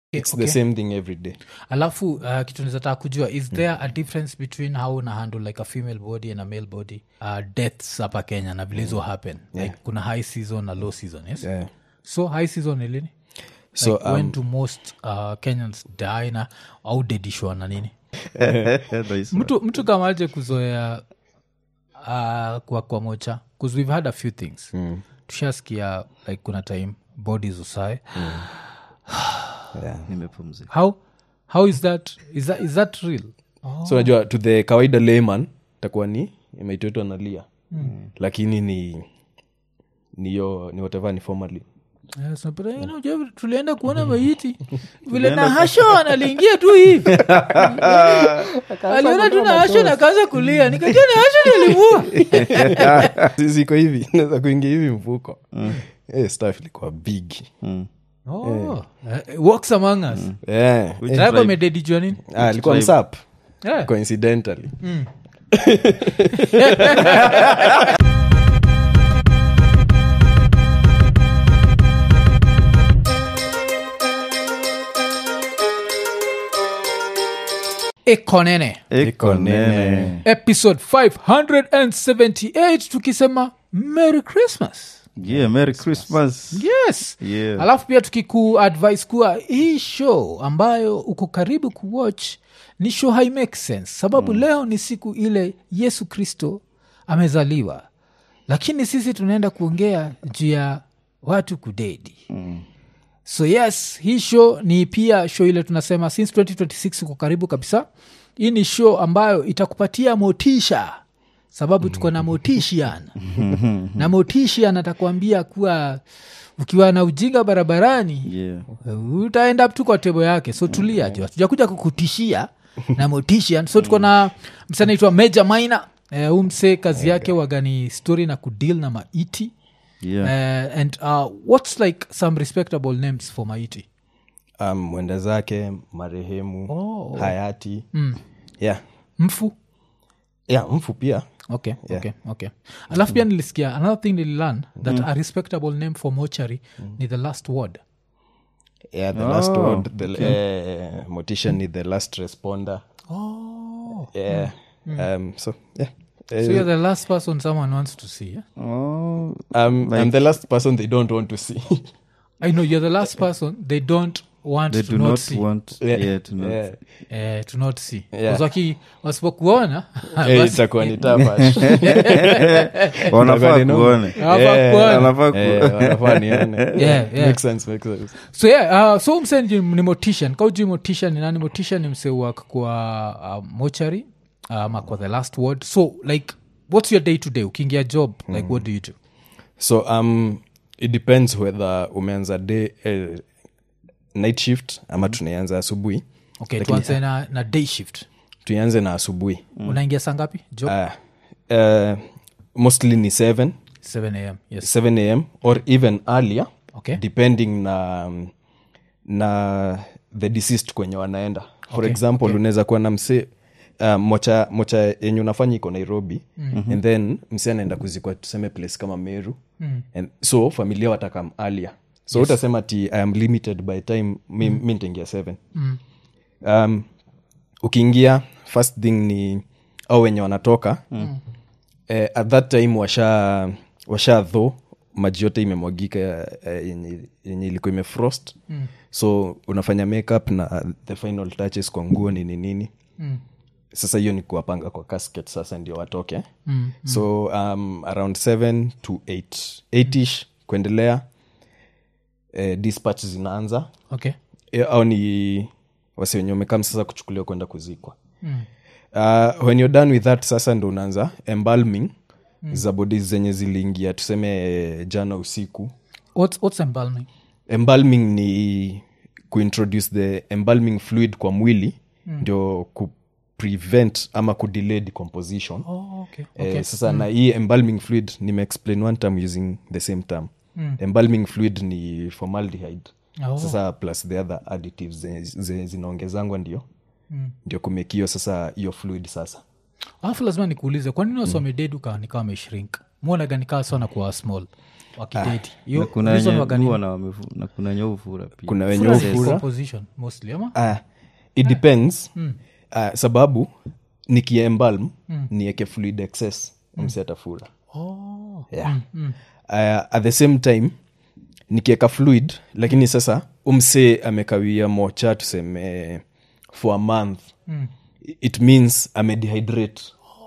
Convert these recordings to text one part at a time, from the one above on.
it's okay. the same thing every day alafu uh, kitu nizataka kujua is there a difference between how una handle like a female body and a male body uh, deaths hapa kenya na vile hizo happen like kuna high season na low season yes yeah. so high season ni lini so like, when do most uh, kenyans die na au dedishwa na nini Nice. mtu, mtu kama aje kuzoea uh, kwa kwa mocha bcause we've had a few things mm. tushasikia like kuna time bodies usae nimepumzika how how is that is that, is that real so unajua to the kawaida layman takuwa ni imeitoitwa nalia mm. lakini ni niyo ni whatever ni formally Yes, na pata, you know, Jeff, tulienda kuona maiti vile na hasho analiingia tu hivi aliona tu na hasho na kaanza kulia nikajua na hasho nilimua ziko hivi naweza kuingia hivi mfuko Eh, staff ilikuwa big oh, eh, walks among us yeah. Which Rabo tribe? amededijwa nini ah, ilikuwa tribe? msap Eh. coincidentally ekonene Iko nene. episode 578 tukisema merry christmas Yeah, merry christmas yes Yeah. alafu pia tukiku advice kuwa hii show ambayo uko karibu kuwatch ni show hai make sense sababu mm. leo ni siku ile yesu kristo amezaliwa lakini sisi tunaenda kuongea juu ya watu kudedi mm. so yes hii show ni pia show ile tunasema since 2026 uko karibu kabisa hii ni show ambayo itakupatia motisha sababu tuko na motishian na motishian atakuambia kuwa ukiwa na ujinga barabarani Yeah. utaenda tu kwa tebo yake so tulia jo tujakuja kukutishia na motishian so tuko na mse anaitwa meja maina eh, huu mse kazi yake wagani story na kudeal na maiti Yeah. uh, and uh, what's like some respectable names for maiti um, mwenda zake marehemu Oh. hayati mm. yeah. mfu yeah, mfu pia okay okay okay alafu pia nilisikia another thing nililearn that a respectable name for mochary ni the last word yeah, the last Oh, word the, eh, motisha ni the last responder oh yeah. um, so yeah Eh, so you're the last person someone wants to see yeah? Oh, um, i'm the last person they don't want to see i know you're the last person they don't want they to do not, not see want yeah. yeah, to not yeah. eh, to not see Yeah. yeah. waki wasipokuona Eh, basi- itakuwa ni tafash wanafaa Ndio. kuone Hawafaa Eh, kuona. wanafaa ku- Eh, wanafaa nione. Yeah, yeah. Makes sense, makes sense. so yeah, uh, so mse ni ni motishan kaujui motishan ni nani motishan ni mse wak kwa uh, mochary ama kwa the last word so like what's your day to day ukiingia job like what do you do so um, it depends whether umeanza day eh, night shift ama tunaianza asubuhi okay Lakini- tuanze na, na day shift tuianze na asubuhi unaingia saa ngapi job uh, uh, mostly ni 7 7 am yes 7 am or even earlier okay depending na um, na the deceased kwenye wanaenda for Okay, example okay. unaweza kuwa na mse uh, mocha mocha yenye unafanya iko nairobi mm-hmm. and then mse anaenda kuzikwa tuseme place kama meru mm. and so familia watakam alia so yes. utasema ti i am limited by time mi, mm. mi nitaingia seven mm. um, ukiingia first thing ni au wenye wanatoka mm. eh, at that time washa washa dho maji yote imemwagika eh, yenye, yenye ilikuwa imefrost mm. so unafanya makeup na the final touches kwa nguo nini nini Mm. sasa hiyo ni kuwapanga kwa casket sasa ndio watoke mm, so um, around 7 to 8 8ish kuendelea eh, dispatch zinaanza okay Eh, au ni wasi wenye wamekam sasa kuchukuliwa kwenda kuzikwa mm. uh, when you're done with that sasa ndo unaanza embalming mm. za bodi zenye ziliingia tuseme eh, jana usiku what's, what's embalming embalming ni kuintroduce the embalming fluid kwa mwili mm. ndio ku prevent ama kudelay decomposition oh, okay Eh, okay sasa na hii embalming fluid nimeexplain one term using the same term mm. embalming fluid ni formaldehyde Oh. sasa plus the other additives zenye- zenye zinaongezangwa ndio mm. ndio kumekio sasa hiyo fluid sasa alafu lazima nikuulize kwa nini wasomeded uka nikawa ameshrink mwonaga nikaa sana kuwa small wakideti na Hiyo kuna reason wenye waga nini? huwa na wamefu- na kuna wenye ufura pia kuna wenye Fura ni ufura composition mostly ama Ah, it depends Ah, sababu nikiembalm nieke fluid excess msi atafura oh. yeah. Ah, at the same time nikieka fluid lakini sasa umse amekawia mocha tuseme for a month it means amedehydrate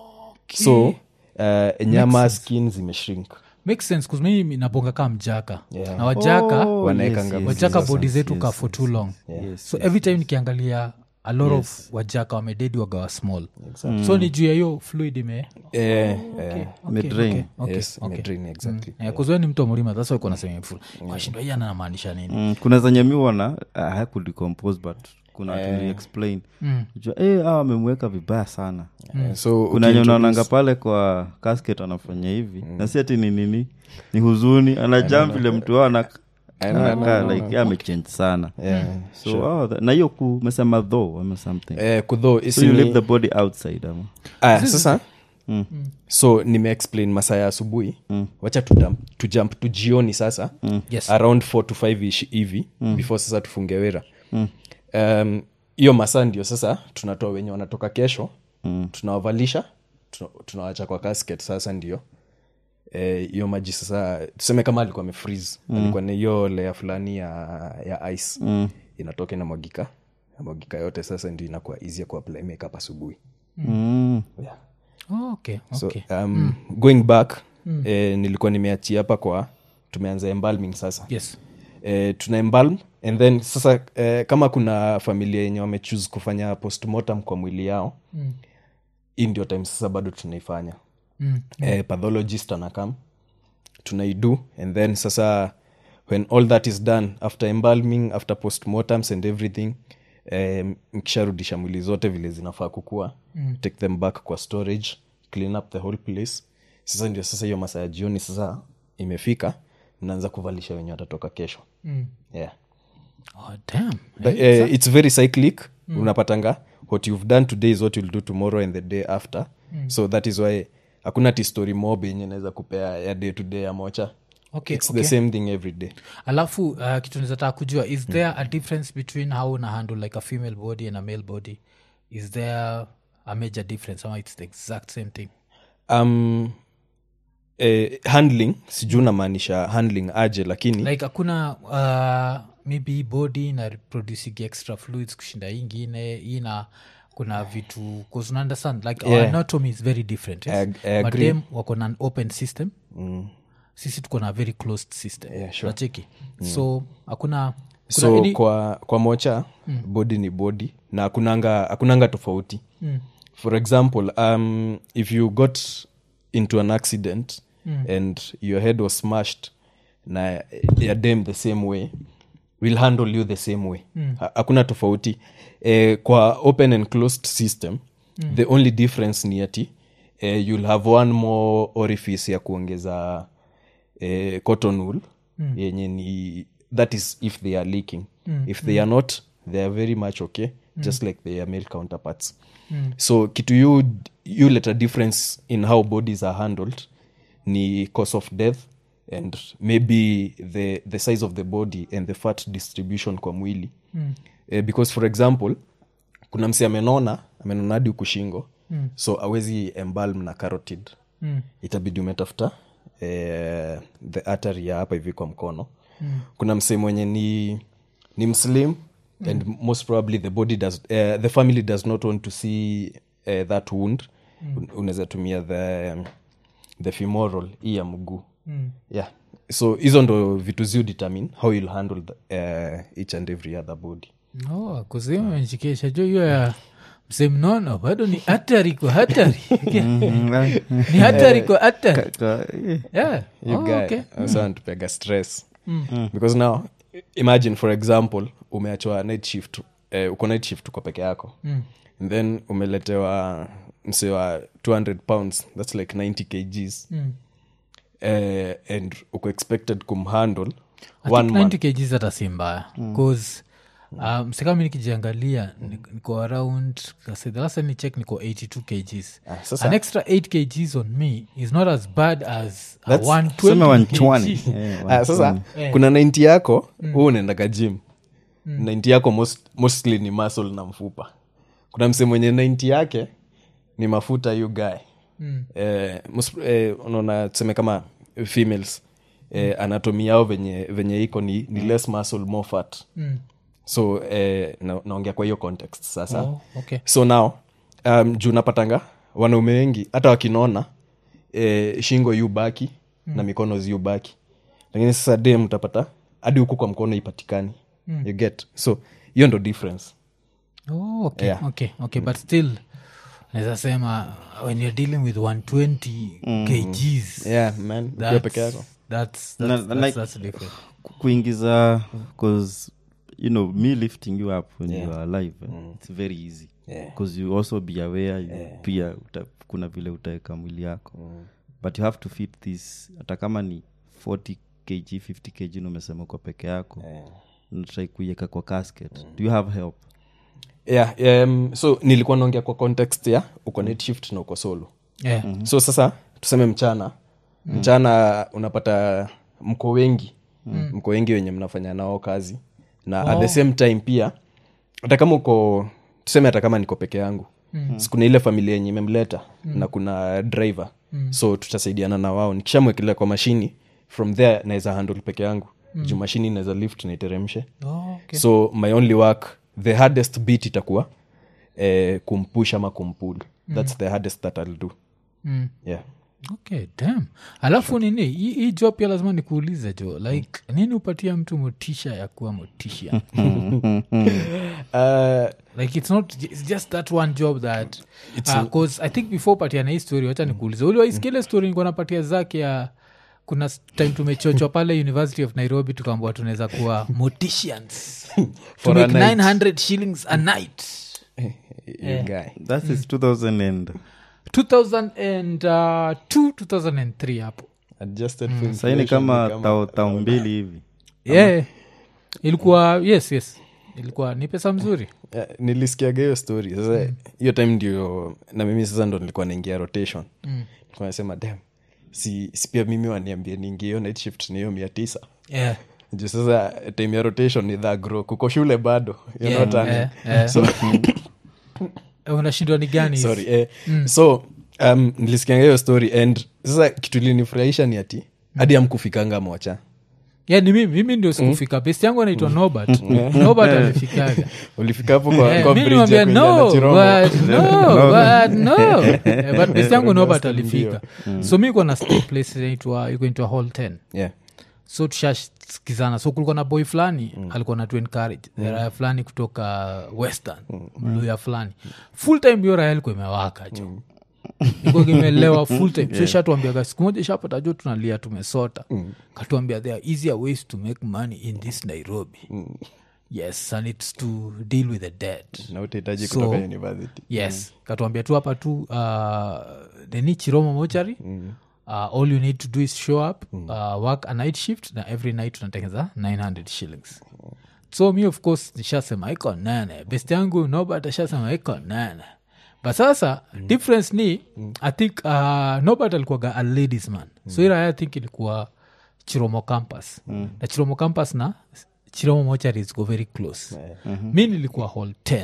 so uh, nyama skin zimeshrink makes sense 'cause mimi nabonga kaa mjaka Yeah. na wajaka Oh, Wanaekanga yes, yes, wajaka yes, bodi yes, zetu yes, ka for too long yes, so every time nikiangalia a lot of wajaka wamededi wagawa small so ni juu ya hiyo fluid ime eh, eh, Imedrain. okay, yes, okay. imedrain, exactly. Eh, 'cause wewe ni mtu wa mlima thats why kuna sema imefura kwashindwa hii anamaanisha nini Mm, kuna zenye mi wana hakudecompose but kuna watu explain jua eh, hawa wamemweka vibaya sana Eh, so kuna wenye ukiintroduce- unaonanga pale kwa casket anafanya hivi na si ati ni nini ni huzuni anajam vile mtu wao ana- anakaa like yeye amechange sana Yeah, so sure. oh, that- na hiyo kumesema though ama something Eh, kudho so isi you ni- leave the body outside ama Aya, sasa Mm. so nimeexplain masaa ya asubuhi wacha tujump, tujump tu jioni sasa Yes. around 4 to 5 ish hivi before sasa tufunge wera Um, hiyo masaa ndio sasa tunatoa wenye wanatoka kesho tunawavalisha tuna- tunawacha kwa casket sasa ndio Eh, hiyo maji sasa tuseme kama alikuwa amefreeze alikuwa ni hiyo lea fulani ya, ya ice inatoka inamwagika inamwagika yote sasa ndio inakuwa easy kuapply makeup asubuhi mm. yeah. Oh, okay, so okay. um, going back eh, nilikuwa nimeachia hapa kwa tumeanza embalming sasa yes eh, tuna embalm and then sasa eh, kama kuna familia yenye wamechuse kufanya postmortem kwa mwili yao Mm. hii ndio time sasa bado tunaifanya Mm. eh, pathologist anakam tunaidu and then sasa when all that is done after embalming after postmortems and everything eh, mkisharudisha mwili zote vile zinafaa kukua mm. take them back kwa storage clean up the whole place sasa ndio sasa hiyo masaa ya jioni sasa imefika mnaanza kuvalisha wenye watatoka kesho Mm. yeah. Oh, damn. But, uh, it's very cyclic unapatanga what you've done today is what you'll do tomorrow and the day after so that is why hakuna ti story mob yenye naweza kupea ya day to day ya mocha Okay, it's okay. the same thing every day alafu uh, kitu nizataka kujua is there a difference between how una handle like a female body and a male body is there a major difference ama it's the exact same thing um, eh, handling sijuu namaanisha handling aje lakini like hakuna uh, maybe hii body na producing extra fluids kushinda hii ingine hii na kuna vitu bcause una understand like our Yeah. anatomy is very different yes? I- I But agree. them wako na an open system sisi tuko na a very closed system Yeah, sure. nacheki so hakuna kuna so any- kwa kwa mocha body ni body na hakunanga hakunanga tofauti for example um, if you got into an accident and your head was smashed na ya dem the same way will handle you the same way Ha- hakuna tofauti eh, kwa open and closed system the only difference ni ati eh, you'll have one more orifice ya kuongeza eh, cotton wool mm. yenye ni that is if they are leaking mm. if they are not they are very much okay mm. just like their male counterparts mm. so kitu you, you let a difference in how bodies are handled ni cause of death and maybe the, the size of the body and the fat distribution kwa mwili mm. eh, because for example kuna msi amenona amenona hadi huku shingo mm. so awezi embalm na carotid mm. itabidi umetafuta eh, the artery ya hapa hivi kwa mkono mm. kuna msee mwenye ni ni mslim mm. and most probably the body does uh, the family does not want to see uh, that wound mm. unaweza tumia the the femoral hii ya mguu mm. yeah so hizo ndo vitu ziu determine how you'll handle the, uh, each and every other body no kuzimenchikesha jo hiyo ya msee mnono bado ni hatari kwa hatari ni hatari kwa hatari Ka- eh, yeah. you oh, guy okay. also antupega stress because now imagine for example umeachwa night shift eh, uko night shift uko peke yako mm. and then umeletewa mse wa 200 pounds thats like 90 kgs mm. eh, and uko expected kumhandle I one think man 90 kgs hata si mbaya bcause um, msekami nikijiangalia ni- niko around kasi- the last time ni check niko 82 kgs Ah, sasa- an extra 8 kgs on me is not as bad as a That's- 120 sema wanchwani kg. Eh, Ah, sasa wanchwani. kuna 90 yako huu unaendaga gym 90 yako most, mostly ni muscle na mfupa kuna mse mwenye 90 yake ni mafuta yu guy mm. eh, mus- eh, unaona tuseme kama females eh, anatomi yao venye, venye iko ni, ni less muscle more fat Mm. so eh, na, naongea kwa hiyo context sasa Oh, okay. so now um, juu napatanga wanaume wengi hata wakinona eh, shingo yu baki mm. na mikono ziu baki lakini sasa dem utapata hadi huku kwa mkono ipatikani mm. you get so hiyo ndo difference Oh, okay, Yeah. okay, okay. but still naweza sema when you're dealing with 120 kgs yeah man ukiwa that's, peke yako that's, Na- that's, na that's, like- that's different Ku- kuingiza because you know me lifting you up when you are alive eh, it's very easy Yeah. because you also be aware you pia uta, kuna vile utaweka mwili yako but you have to fit this hata kama ni 40 kg 50 kg na umesema kwa peke yako natrai kuiweka kwa casket do you have help yeah, um, so nilikuwa naongea kwa context ya uko net shift na uko solo yeah. so sasa tuseme mchana mchana unapata mko wengi mko wengi wenye mnafanya nao kazi na at the same time pia hata kama uko tuseme hata kama niko peke yangu mm. kuna ile familia yenye imemleta mm. na kuna driver mm. so tutasaidiana na wao nikishamwekelea kwa mashini from there naweza handle peke yangu mm. juu mashini naweza lift naiteremshe Oh, okay. so my only work the hardest bit itakuwa eh, kumpush ama kumpul thats the hardest that ill do Mm. yeah okay dam alafu nini hii hii job pia lazima nikuulize jo like nini upatia mtu motisha ya kuwa motisha uh, like it's not it's just that one job that because i think before patiana hii story wacha nikuulize uliwaiskile story nikuwa napatia zake ya kuna s- time tumechochwa pale university of nairobi tukaambua tunaweza kuwa morticians to For a make night. 900 shillings a night you guy that is 2000 and 2002 2003 hapo adjusted for saini inflation kama ni tao, tao mbili hivi yeah ilikuwa yes yes ilikuwa ni pesa mzuri Yeah, nilisikiaga hiyo story sasa hiyo time ndio na mimi sasa ndo nilikuwa naingia rotation mm. nilikuwa nasema dam si, si pia mimi waniambia niingie hiyo night shift ni hiyo mia tisa yeah. juu sasa time ya rotation ni dhagro kuko shule bado you're Yeah, not earning. yeah, yeah. so Eh, unashindwa ni gani hizi? sorry eh, so um, nilisikianga hiyo story and sasa kitu ilinifurahisha ni ati hadi amkufikanga mocha yeah, ni mimi mimi ndio sikufika best yangu anaitwa nobert nobert amefikaga ulifika hapo kwa, Eh, kwa mi bridge ya nilimwambia, kuingia no, na Chiromo. but no, but no. Eh, but best yangu nobert Ndio. alifika so mi kuwa na stay place inaitwa iko inaitwa hall 10 yeah. so tushaskizana so kulikuwa na boy fulani alikuwa na encourage raya fulani kutoka western luya fulani full time hiyo raya ilikuwa imewaka jo iko kimelewa full time so shatuambiaga siku moja shapata jo tunalia tumesota katuambia there are easier ways to make money in this nairobi yes and it's to deal with the dead na utahitaji So- kutoka university yes katuambia tu hapa tu uh, nini chiromo mochari uh, all you need to do is show up uh, work a night shift na every night unatengeza 900 shillings so mi of course nishasema iko nane best yangu nobert ashasema iko nane but sasa difference ni i think uh, nobert alikuwaga a ladies man so ira i think ilikuwa chiromo campus na chiromo campus na chiromo mochari ziko very close mi nilikuwa hall 10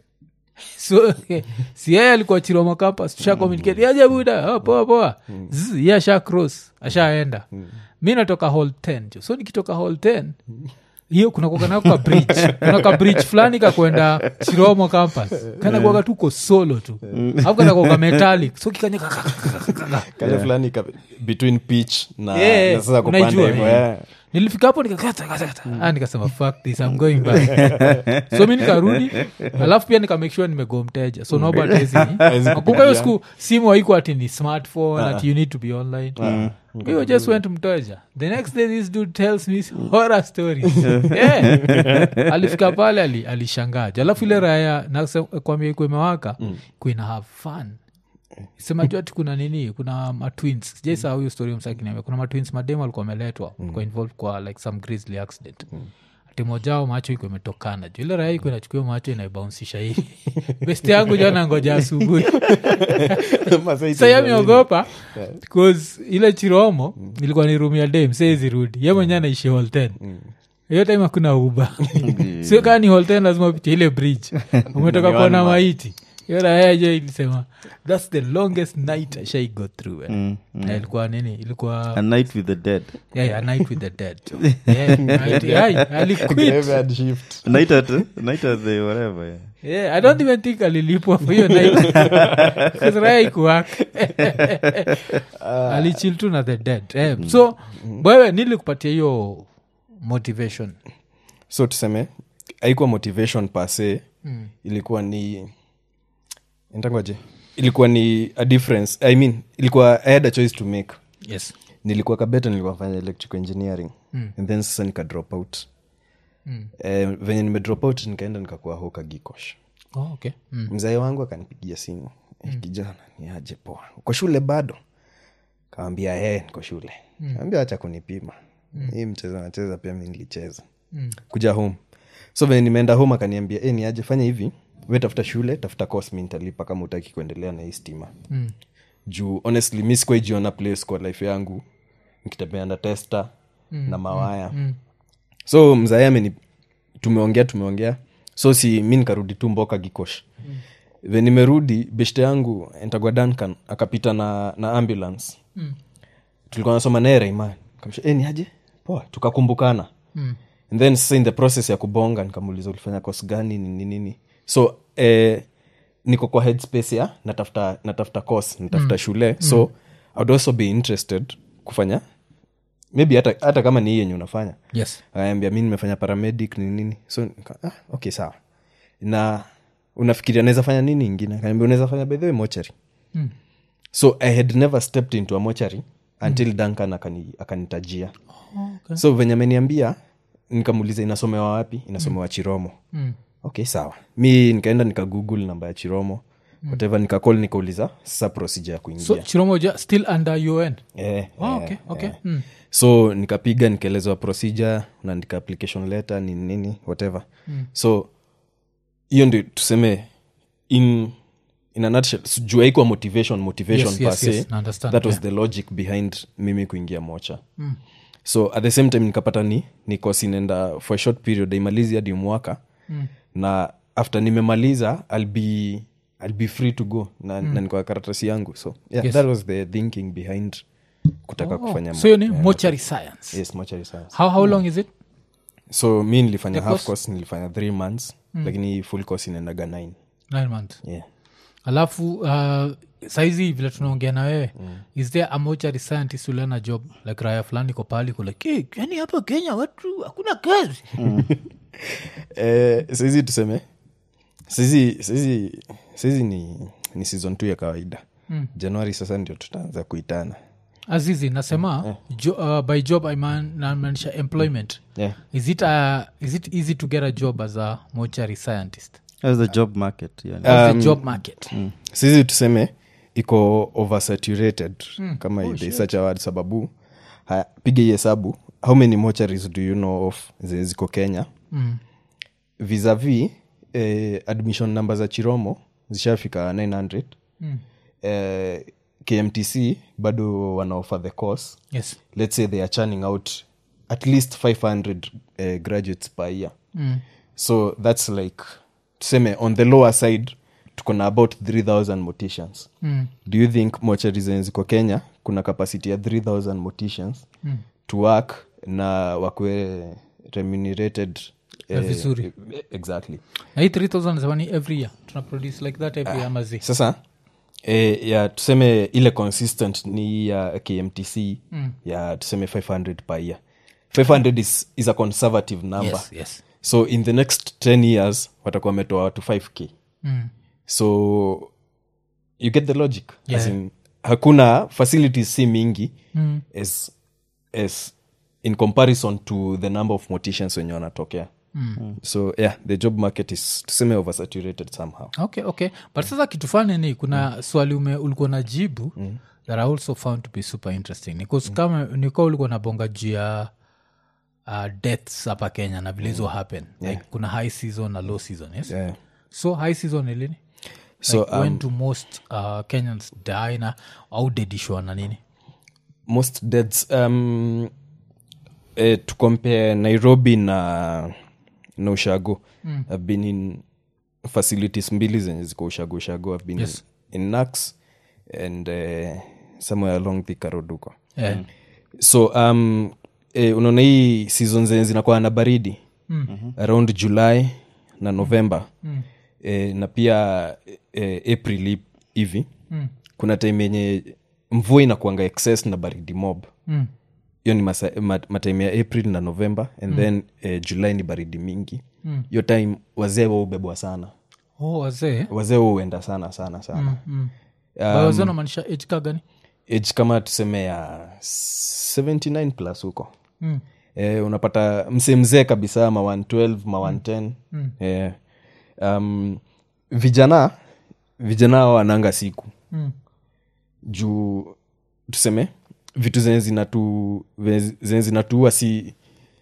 so si yeye alikuwa chiroma campus tusha communicate aje buda oh, poa poa Zzz, ye asha cross ashaenda mi natoka hall 10 jo so nikitoka hall 10 hiyo kuna kuaganako ka bridge kuna ka bridge fulani kakwenda chiromo campus kana kuaga tuko solo tu afu kana kuaga metallic so kikanyaka kale fulani ka, between pitch na, Yeah, na sasa kupanda unaijua, hivyo yeah. yeah. nilifika hapo nikakata ah, nikasema fuck this I'm going back so mi nikarudi alafu pia nikamake sure nimego mteja so nobatkumbuka hiyo siku simu haiko ati ni smartphone ati you need to be online hiyo just went mteja the next day this dude tells me his horror stories yeah. alifika pale ali, alishangaja alafu ile raya nakwambia iko imewaka kuina have fun sema juu ati kuna nini kuna matwins sijaisa huyo story msakiniambia kuna matwins mademu alikuwa ameletwa mm. involved kwa like some grizzly accident ati mojao macho iko imetokana juu ile raya iko inachukua macho inaibaunsisha hivi besti yangu jana ngoja asubuhi sayamiogopa bcause ile chiromo ilikuwa ni room ya dem seezirudi ye mwenye anaishi holten hiyo time hakuna uba sio kaa ni holten lazima upitie ile bridge umetoka kuona maiti hiyo raya jo ilisema thats the longest night I shall go through eh. Na ilikuwa nini ilikuwa a night with the dead yeah, yeah, a night with the dead yeah, night, yeah, aliquit Graveyard shift. a night at, a night at the whatever yeah. yeah, i don't even think alilipwa for hiyo night kasraya ikuwak alichil tu na the dead eh, so wewe nilikupatia hiyo motivation so tuseme haikuwa motivation pase mm. ilikuwa ni ntangoje ilikuwa ni a difference i mean ilikuwa i had a choice to make yes nilikuwa kabeta nilikuwa fanya electrical engineering mm. and then sasa nika drop out mm. eh, venye nime drop out nikaenda nikakuwa hoka gikosh oh, okay mm. mzae wangu akanipigia simu mm. kijana ni aje poa uko shule bado kawambia ee niko shule mm. ambia acha kunipima mm. hii mchezo nacheza pia mi nilicheza mm. kuja home so venye nimeenda home akaniambia e, ni aje fanya hivi we tafuta shule tafuta course mi nitalipa kama utaki kuendelea na hii stima Mm. juu honestly mi sikuaijiona place kwa life yangu nikitembea na testa mm. na mawaya mm. so mzae ameni tumeongea tumeongea so si mi nikarudi tu mboka gikosh mm. ve nimerudi beshte yangu entagwa duncan akapita na, na ambulance Mm. tulikuwa nasoma naye raiman kamsha e, ni aje poa tukakumbukana Mm. and then sasa in the process ya kubonga nikamuuliza ulifanya kos gani nini nini so eh, niko kwa headspace ya natafuta natafuta course natafuta mm. shule so mm. i would also be interested kufanya maybe hata, hata kama ni hii yenye unafanya yes akaambia mi nimefanya paramedic nini nini so nika, ah, okay sawa na unafikiria naweza fanya nini ingine akaambia unaweza fanya by the way mochari Mm. so i had never stepped into a mochari until mm. duncan akani- akanitajia oh, okay. so venye ameniambia nikamuuliza inasomewa wapi inasomewa chiromo mm. okay sawa mi nikaenda nikagoogle namba ya chiromo mm. whatever nikacall nikauliza sasa procedure ya kuingia so chiromoja still under un eh, oh, eh, okay okay mm. so nikapiga nikaelezwa procedure naandika application letter nini nini whatever mm. so hiyo ndio tuseme in in a nutshell so, juu haikuwa motivation motivation Yes, per yes, se, yes, na understand, that was yeah. the logic behind mimi kuingia mocha mm. so at the same time nikapata ni ni course inaenda for a short period aimalizi hadi mwaka mm. na after nimemaliza i'll be i'll be free to go na, mm. na niko na karatasi yangu so yeah, Yes. that was the thinking behind kutaka kufanya so hiyo ni mortuary science yes mortuary science how, how long is it so mi nilifanya The half course? course nilifanya three months mm. lakini full course inaendaga nine nine months yeah. alafu uh, saizi vile tunaongea na wewe mm. is there a mortuary scientist ulena job like raya fulani ko pahali ko like hey, yani hapa kenya watu hakuna kazi eh, saizi tuseme saizi saizi saizi ni, ni season t ya kawaida mm. januari sasa ndio tutaanza kuitana azizi nasema jo, uh, by job I man- namaanisha employment yeah. is it, uh, is it easy to get a job as a mortuary scientist That's the job market yani. How's the job market saizi tuseme iko oversaturated mm. kama oh, they such a word sababu haya, piga hii hesabu how many mocharies do you know of zenye ziko kenya Mm. vis-a-vis eh, admission number za chiromo zishafika 900 Mm. eh, kmtc bado wanaoffer the course yes let's say they are churning out at least 500 uh, graduates per year mm. so that's like tuseme on the lower side tuko na about 3000 morticians Mm. do you think mochari zenye ziko kenya kuna capacity ya 3000 morticians mm. to work na wakwe remunerated eh, vizuri. eh, exactly na hii 3000 zamani every year tuna produce like that every year mazi sasa eh, ya tuseme ile consistent ni ya kmtc mm. ya tuseme 500 per year 500 is, is a conservative number yes, yes. so in the next 10 years watakuwa wametoa watu 5k Mm. so you get the logic Yeah. As in, hakuna facilities si mingi Mm. as, as in comparison to the number of morticians wenye wanatokea mm. so yeah the job market is tuseme oversaturated somehow okay okay but sasa kitu fani ni kuna swali ume ulikuwa na jibu mm. that i also found to be super interesting because kama nikuwa ulikuwa nabonga juu ya uh, deaths hapa kenya na vile hizo happen like kuna high season na low season yes Yeah. so high season ni lini so like, when do most uh, kenyans die na au dedishwa na nini most deaths um, eh, to compare nairobi na na ushago mm. i've been in facilities mbili zenye ziko ushago ushago i've been Yes. in, in nax and uh, somewhere along the karoduko yeah. so um, eh, unaona hii season zenye zinakuwa na baridi mm-hmm. around july na november mm. eh, na pia eh, april hi- hivi mm. kuna time yenye mvua inakuanga excess na baridi mob Mm. hiyo ni masa- ma- matime ya april na november and mm. then eh, july ni baridi mingi hiyo time wazee waubebwa sana oh wazee wazee huenda sana sana sana mm. um, wazee wanamaanisha age ka gani age kama tuseme ya 79 plus huko mm. eh, unapata msee mzee kabisa ma 112 ma 110 mm. eh, um, vijana vijana hao wananga siku Mm. juu tuseme vitu zenye zinatu ve- zenye zinatuua si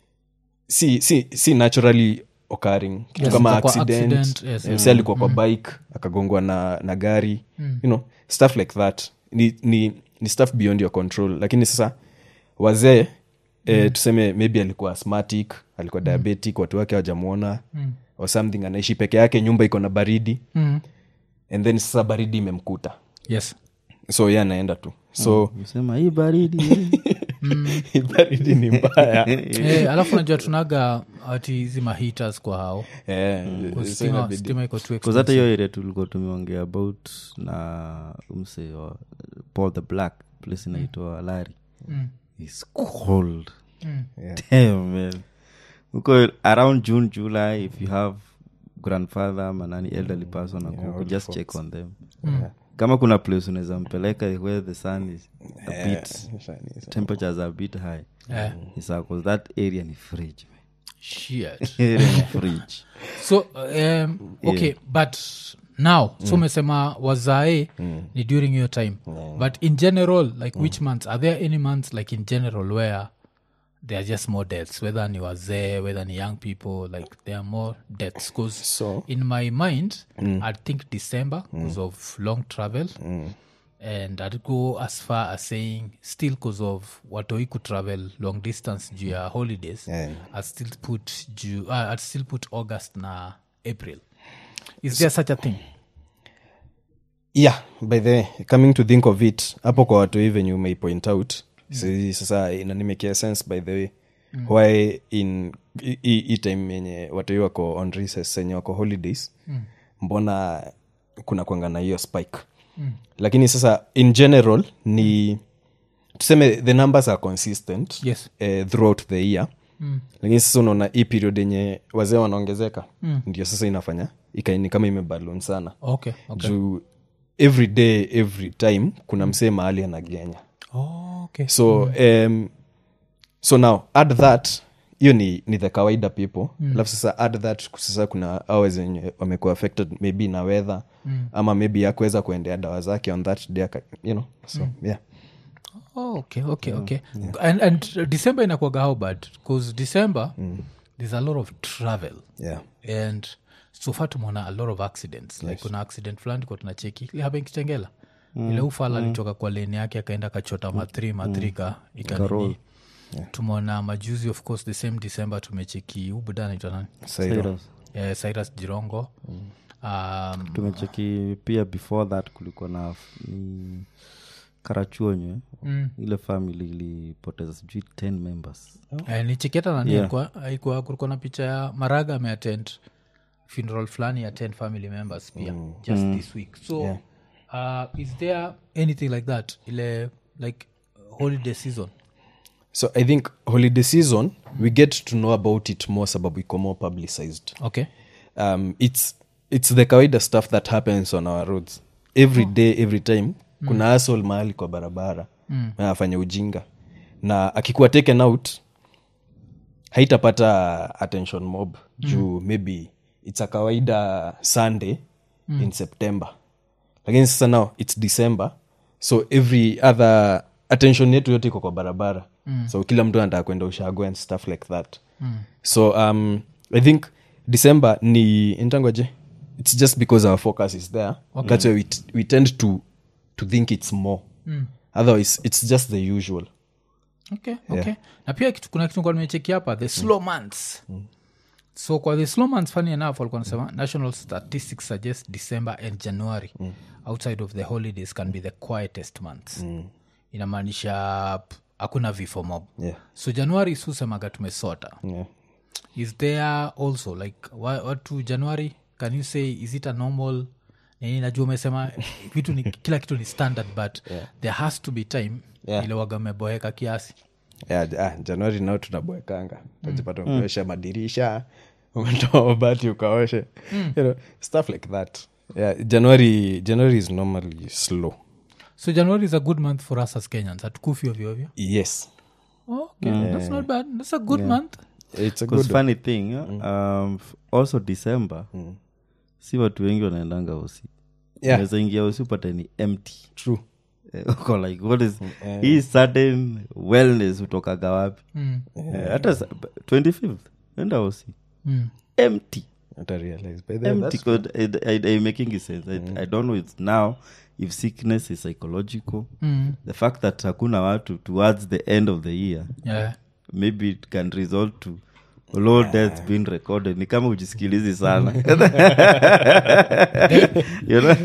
si si si naturally occurring kitu Yes, kama kwa- kwa accident, accident, yes. eh, msee alikuwa kwa bike akagongwa na, na gari you know stuff like that ni, ni, ni stuff beyond your control lakini sasa wazee eh, tuseme maybe alikuwa asthmatic alikuwa diabetic watu wake hawajamwona or something anaishi peke yake nyumba iko na baridi Mm. and then sasa baridi imemkuta yes so ye anaenda tu so sema hii baridi eh." baridi ni mbaya eh, alafu najua tunaga ati hizi mahitas kwa hao Eh, Kwa so stima, inabidi- stima iko too Cause expensive. hata hiyo area tulikuwa tumeongea about na umse wa paul the black place inaitwa lari Mm. is cold Mm. Damn, man huko around june july if you have grandfather manani elderly person akuku just check on them kama kuna place unaweza mpeleka where the sun is a bit temperatures are a bit high Eh, Isa, 'cause that area ni fridge man. shit. Area ni fridge so um, okay but now so umesema wazae ni during your time but in general like which months are there any months like in general where there are just more deaths whether ni wazee whether ni young people like there are more deaths because So- in my mind i think december because of long travel and i'd go as far as saying still because of watoi could travel long distance juu ya holidays Yeah. i'd still put Ju- uh, i'd still put august na april is there such a thing yeah by the way, coming to think of it hapo kwa watu hii venye umeipoint out si, sasa inanimekia sense by the way why in hi- hi hi time yenye watu hii wako on recess yenye wako holidays mbona kuna kwanga na hiyo spike lakini sasa in general ni tuseme the numbers are consistent Yes. eh, throughout the year mm. lakini sasa unaona hii period yenye wazee wanaongezeka mm. ndio sasa inafanya ikaini kama imebalon sana okay okay juu every day every time kuna msee mahali anagenya oh, okay so um, so now add that hiyo ni, ni the kawaida people alafu sasa add that sasa kuna awa zenye wamekuwa affected maybe na weather mm. ama maybe yakuweza kuendea dawa zake on that day aka- you know so yeah Oh, okay okay okay and, and december inakuaga how bad because december there's a lot of travel yeah and so far tumeona a lot of accidents like kuna accident fulani kwa tunacheki ile hapa kitengela ile ufala alitoka kwa leni yake akaenda akachota mathri mathri ikanini tumeona majuzi of course the same december tumecheki ubuda anaitwa nani Sairo. Cyrus. Eh, cyrus jirongo um, tumecheki pia before that kulikuwa na f- ni karachuonywe mm. ile family ilipoteza sijui 10 members Eh, ni cheketa nani Yeah. alikuwa alikuwa kulikuwa na picha ya maraga ameattend funeral fulani ya 10 family members pia just this week so uh, is there anything like that ile like uh, holiday season so i think holiday season we get to know about it more sababu iko more publicized okay um, it's it's the kawaida stuff that happens on our roads every day every time kuna asol mahali kwa barabara mm. afanya ujinga na akikuwa taken out haitapata attention mob juu maybe it's a kawaida sunday in september lakini sasa now its december so every other attention yetu yote iko kwa barabara mm. so kila mtu anataka kwenda ushago and stuff like that mm. so um, i think december ni intangoje it's just because our focus is there okay. that's why we, t- we tend to, to think it's more mm. otherwise it's just the usual okay, okay. na pia kitu, kuna kitu nimecheki hapa the slow months so kwa the slow months funny enough walikuwa nasema national statistics suggest december and january outside of the holidays can be the quietest months inamaanisha p- hakuna vifo mob Yeah. so january susemaga tumesota yeah. is there also like wa- watu january can you say is it a normal nini najua umesema vitu ni kila kitu ni standard but yeah. there has to be time Yeah. ile waga umeboeka kiasi yeah, ah, januari nao tunaboekanga tajipata umeosha madirisha umetoa mabati ukaoshe you know, stuff like that yeah, january january is normally slow so january is a good month for us as kenyans hatukufi ovyoovyo yes okay that's not bad that's a good month it's a Because good funny thing um, f- also december si watu wengi wanaendanga usi Yeah. Unaweza ingia usi upate ni empty true Eh, uko like what is hii sudden wellness utokaga wapi mm. Eh, hata sa- 25th enda usi Mm. empty Not I realize by the way, empty that's- 'cause it, it, it making sense I, i don't know it's now if sickness is psychological Mm. the fact that hakuna watu towards the end of the year Yeah. maybe it can result to low deaths being recorded ni kama ujisikilizi sana you know?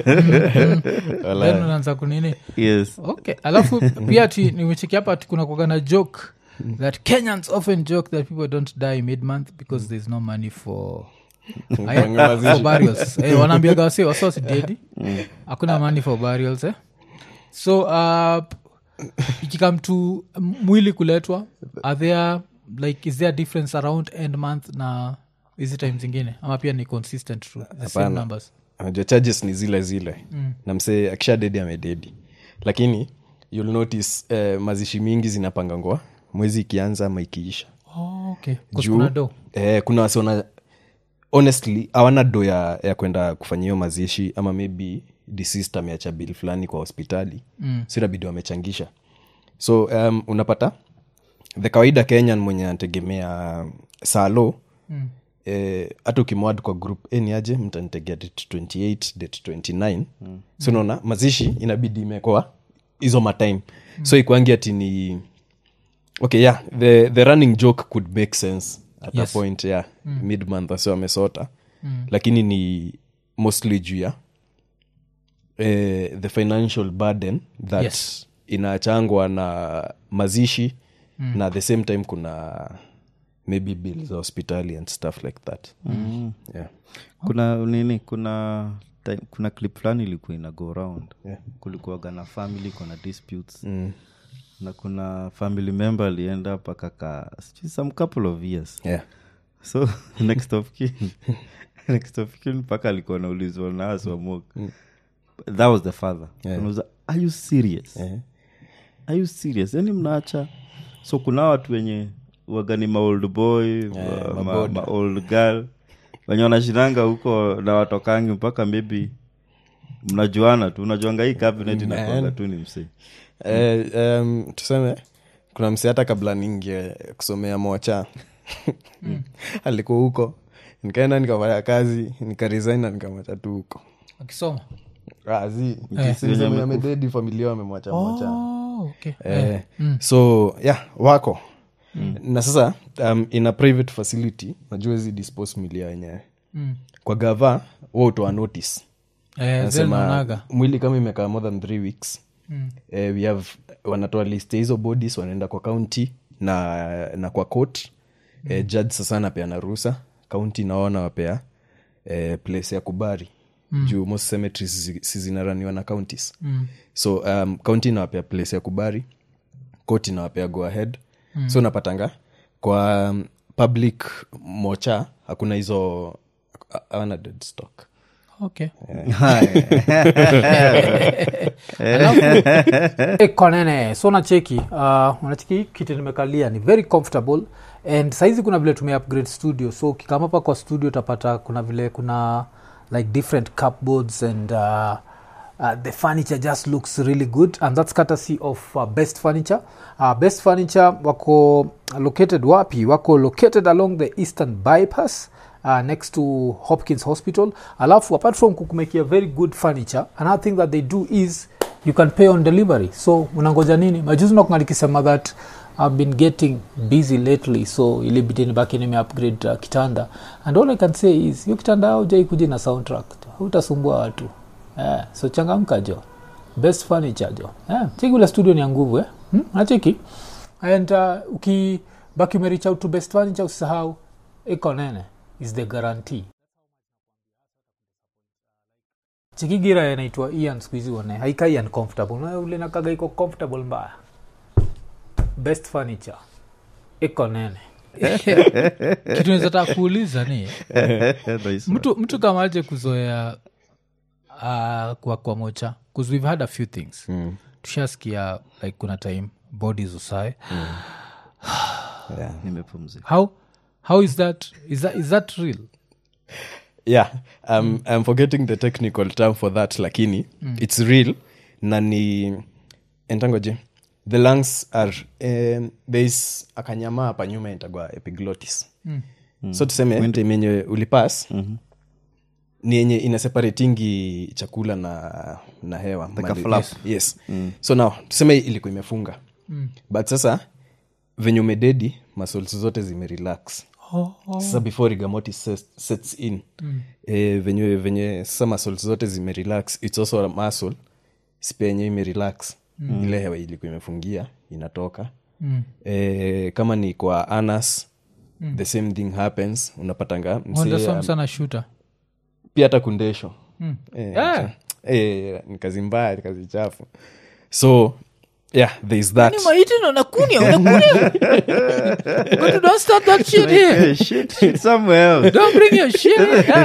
Then unaanza kunini yes okay alafu pia ti nimecheki hapa ati kuna kuaga na joke that kenyans often joke that people don't die mid month because there's no money for Aya, for burials eh, wanaambiaga wase wasosi dedi hakuna money for burials eh? so uh, ikikam to mwili kuletwa are there like is there a difference around end month na hizi time zingine ama pia ni consistent to the same Hapana. numbers unajua charges ni zile zile mm. na msee akisha dedi amededi lakini you'll notice eh, mazishi mingi zinapangangwa mwezi ikianza ama ikiisha oh, okay 'Cause Juu, kuna do eh, kuna wasiona honestly hawana do ya, ya kwenda kufanya hiyo mazishi ama maybe deceased ameacha bill fulani kwa hospitali mm. so inabidi wamechangisha so um, unapata the kawaida kenyan mwenye anategemea salo mm. eh, hata ukimwad kwa group ni aje mtanitegea date 28 date 29 mm. so unaona mazishi inabidi imekoa hizo matime mm. so ikwangi ati ni okay yeah the, the running joke could make sense at Yes. a point yeah mm. mid month asi wamesota mm. lakini ni mostly juu ya eh, the financial burden that Yes. inachangwa na mazishi mm. na at the same time kuna maybe bill za hospitali and stuff like that mm. yeah. kuna nini kuna time, kuna clip fulani ilikuwa ina go round Yeah. kulikuwaga na family kuna disputes mm. na kuna family member alienda mpaka ka sijui some couple of years Yeah. so next of kin next of kin mpaka alikuwa naulizwa na aswamok that was the father Yeah. Anauliza, are you serious Yeah. are you serious yani mnaacha so kuna watu wenye wagani maold boy ma, ma, maboda. ma old girl wenye wanashiranga huko na watokangi mpaka maybe mnajuana tu unajuanga hii cabinet inakwanga tu ni msee Eh, um, tuseme kuna msi hata kabla ningie kusomea mocha alikuwa huko nikaenda nikafanya kazi nikaresign na nikamwacha tu huko akisoma Ah, zi, nikisema amededi familia wamemwacha mocha oh, okay. eh, so yeah wako na sasa um, in a private facility najua hizi dispose milia wenyewe Mm. kwa gava wa utoa notice Eh, zile nasema naonaga. mwili kama imekaa more than three weeks mm. eh, we have wanatoa list ya hizo bodies wanaenda kwa county na na kwa court mm. eh, judge sasa anapeana ruhusa county naona wapea eh, place ya kubari mm. juu most cemeteries zi- si zinaraniwa na counties mm. so um, county inawapea place ya kubari court inawapea go ahead mm. so unapatanga kwa um, public mocha hakuna hizo hawana dead stock okay Alafu- konene so nacheki uh, unacheki kiti nimekalia ni very comfortable and saizi kuna vile tume upgrade studio so ukikama hapa kwa studio utapata kuna vile kuna like different cupboards and uh, Uh, the furniture just looks really good and that's courtesy of uh, best furniture uh, best furniture wako located wapi wako located along the eastern bypass uh, next to hopkins hospital alafu apart from kukumekia very good furniture another thing that they do is you can pay on delivery so unangoja nini majuzi nakunga nikisema that i've been getting busy lately so ilibidi nibaki nimeupgrade uh, kitanda and all i can say is hiyo kitanda aujai kuja na soundtrack hautasumbua watu eh, so changamka jo best furniture jo eh, cheki ule studio ni ya nguvu eh? hmm? nacheki and uh, ukibaki umerich out to best furniture usisahau iko nene is the guarantee chikigira inaitwa ian skuhizi one haikai uncomfortable Na ule nakaga iko comfortable mbaya best furniture iko nene kitu nizataka kuuliza ni Nice. mtu, mtu kama aje kuzoea uh, kwa kwa mocha bcause we've had a few things Mm. tushasikia like kuna time bodies usae Yeah. nimepumzika how how is that is that, is that real yeah um, i'm forgetting the technical term for that lakini it's real na ni entangoje the lungs are um, thereis akanyama hapa nyuma intagwa epiglottis so tuseme time yenye ulipas ni yenye inaseparatingi chakula na na hewa Like a Mali- flap. yes, yes. so now tuseme ilikuwa imefunga but sasa venye umededi muscles zote zimerelax oh, oh. sasa before rigamoti sets, sets in mm. e, venye venye sasa muscles zote zimerelax its also a muscle spia yenyewe imerelax mm. ile hewa ilikuwa imefungia inatoka Mm. e, kama ni kwa anas mm. the same thing happens unapatanga msee, Wonderful um, sana shooter pia hata kundesho Mm. e, Yeah. e, ni kazi mbaya ni kazi chafu so yeah there is that Ni maiti na unakunia unakunia But don't start that shit here Hey, shit, shit somewhere else. don't bring your shit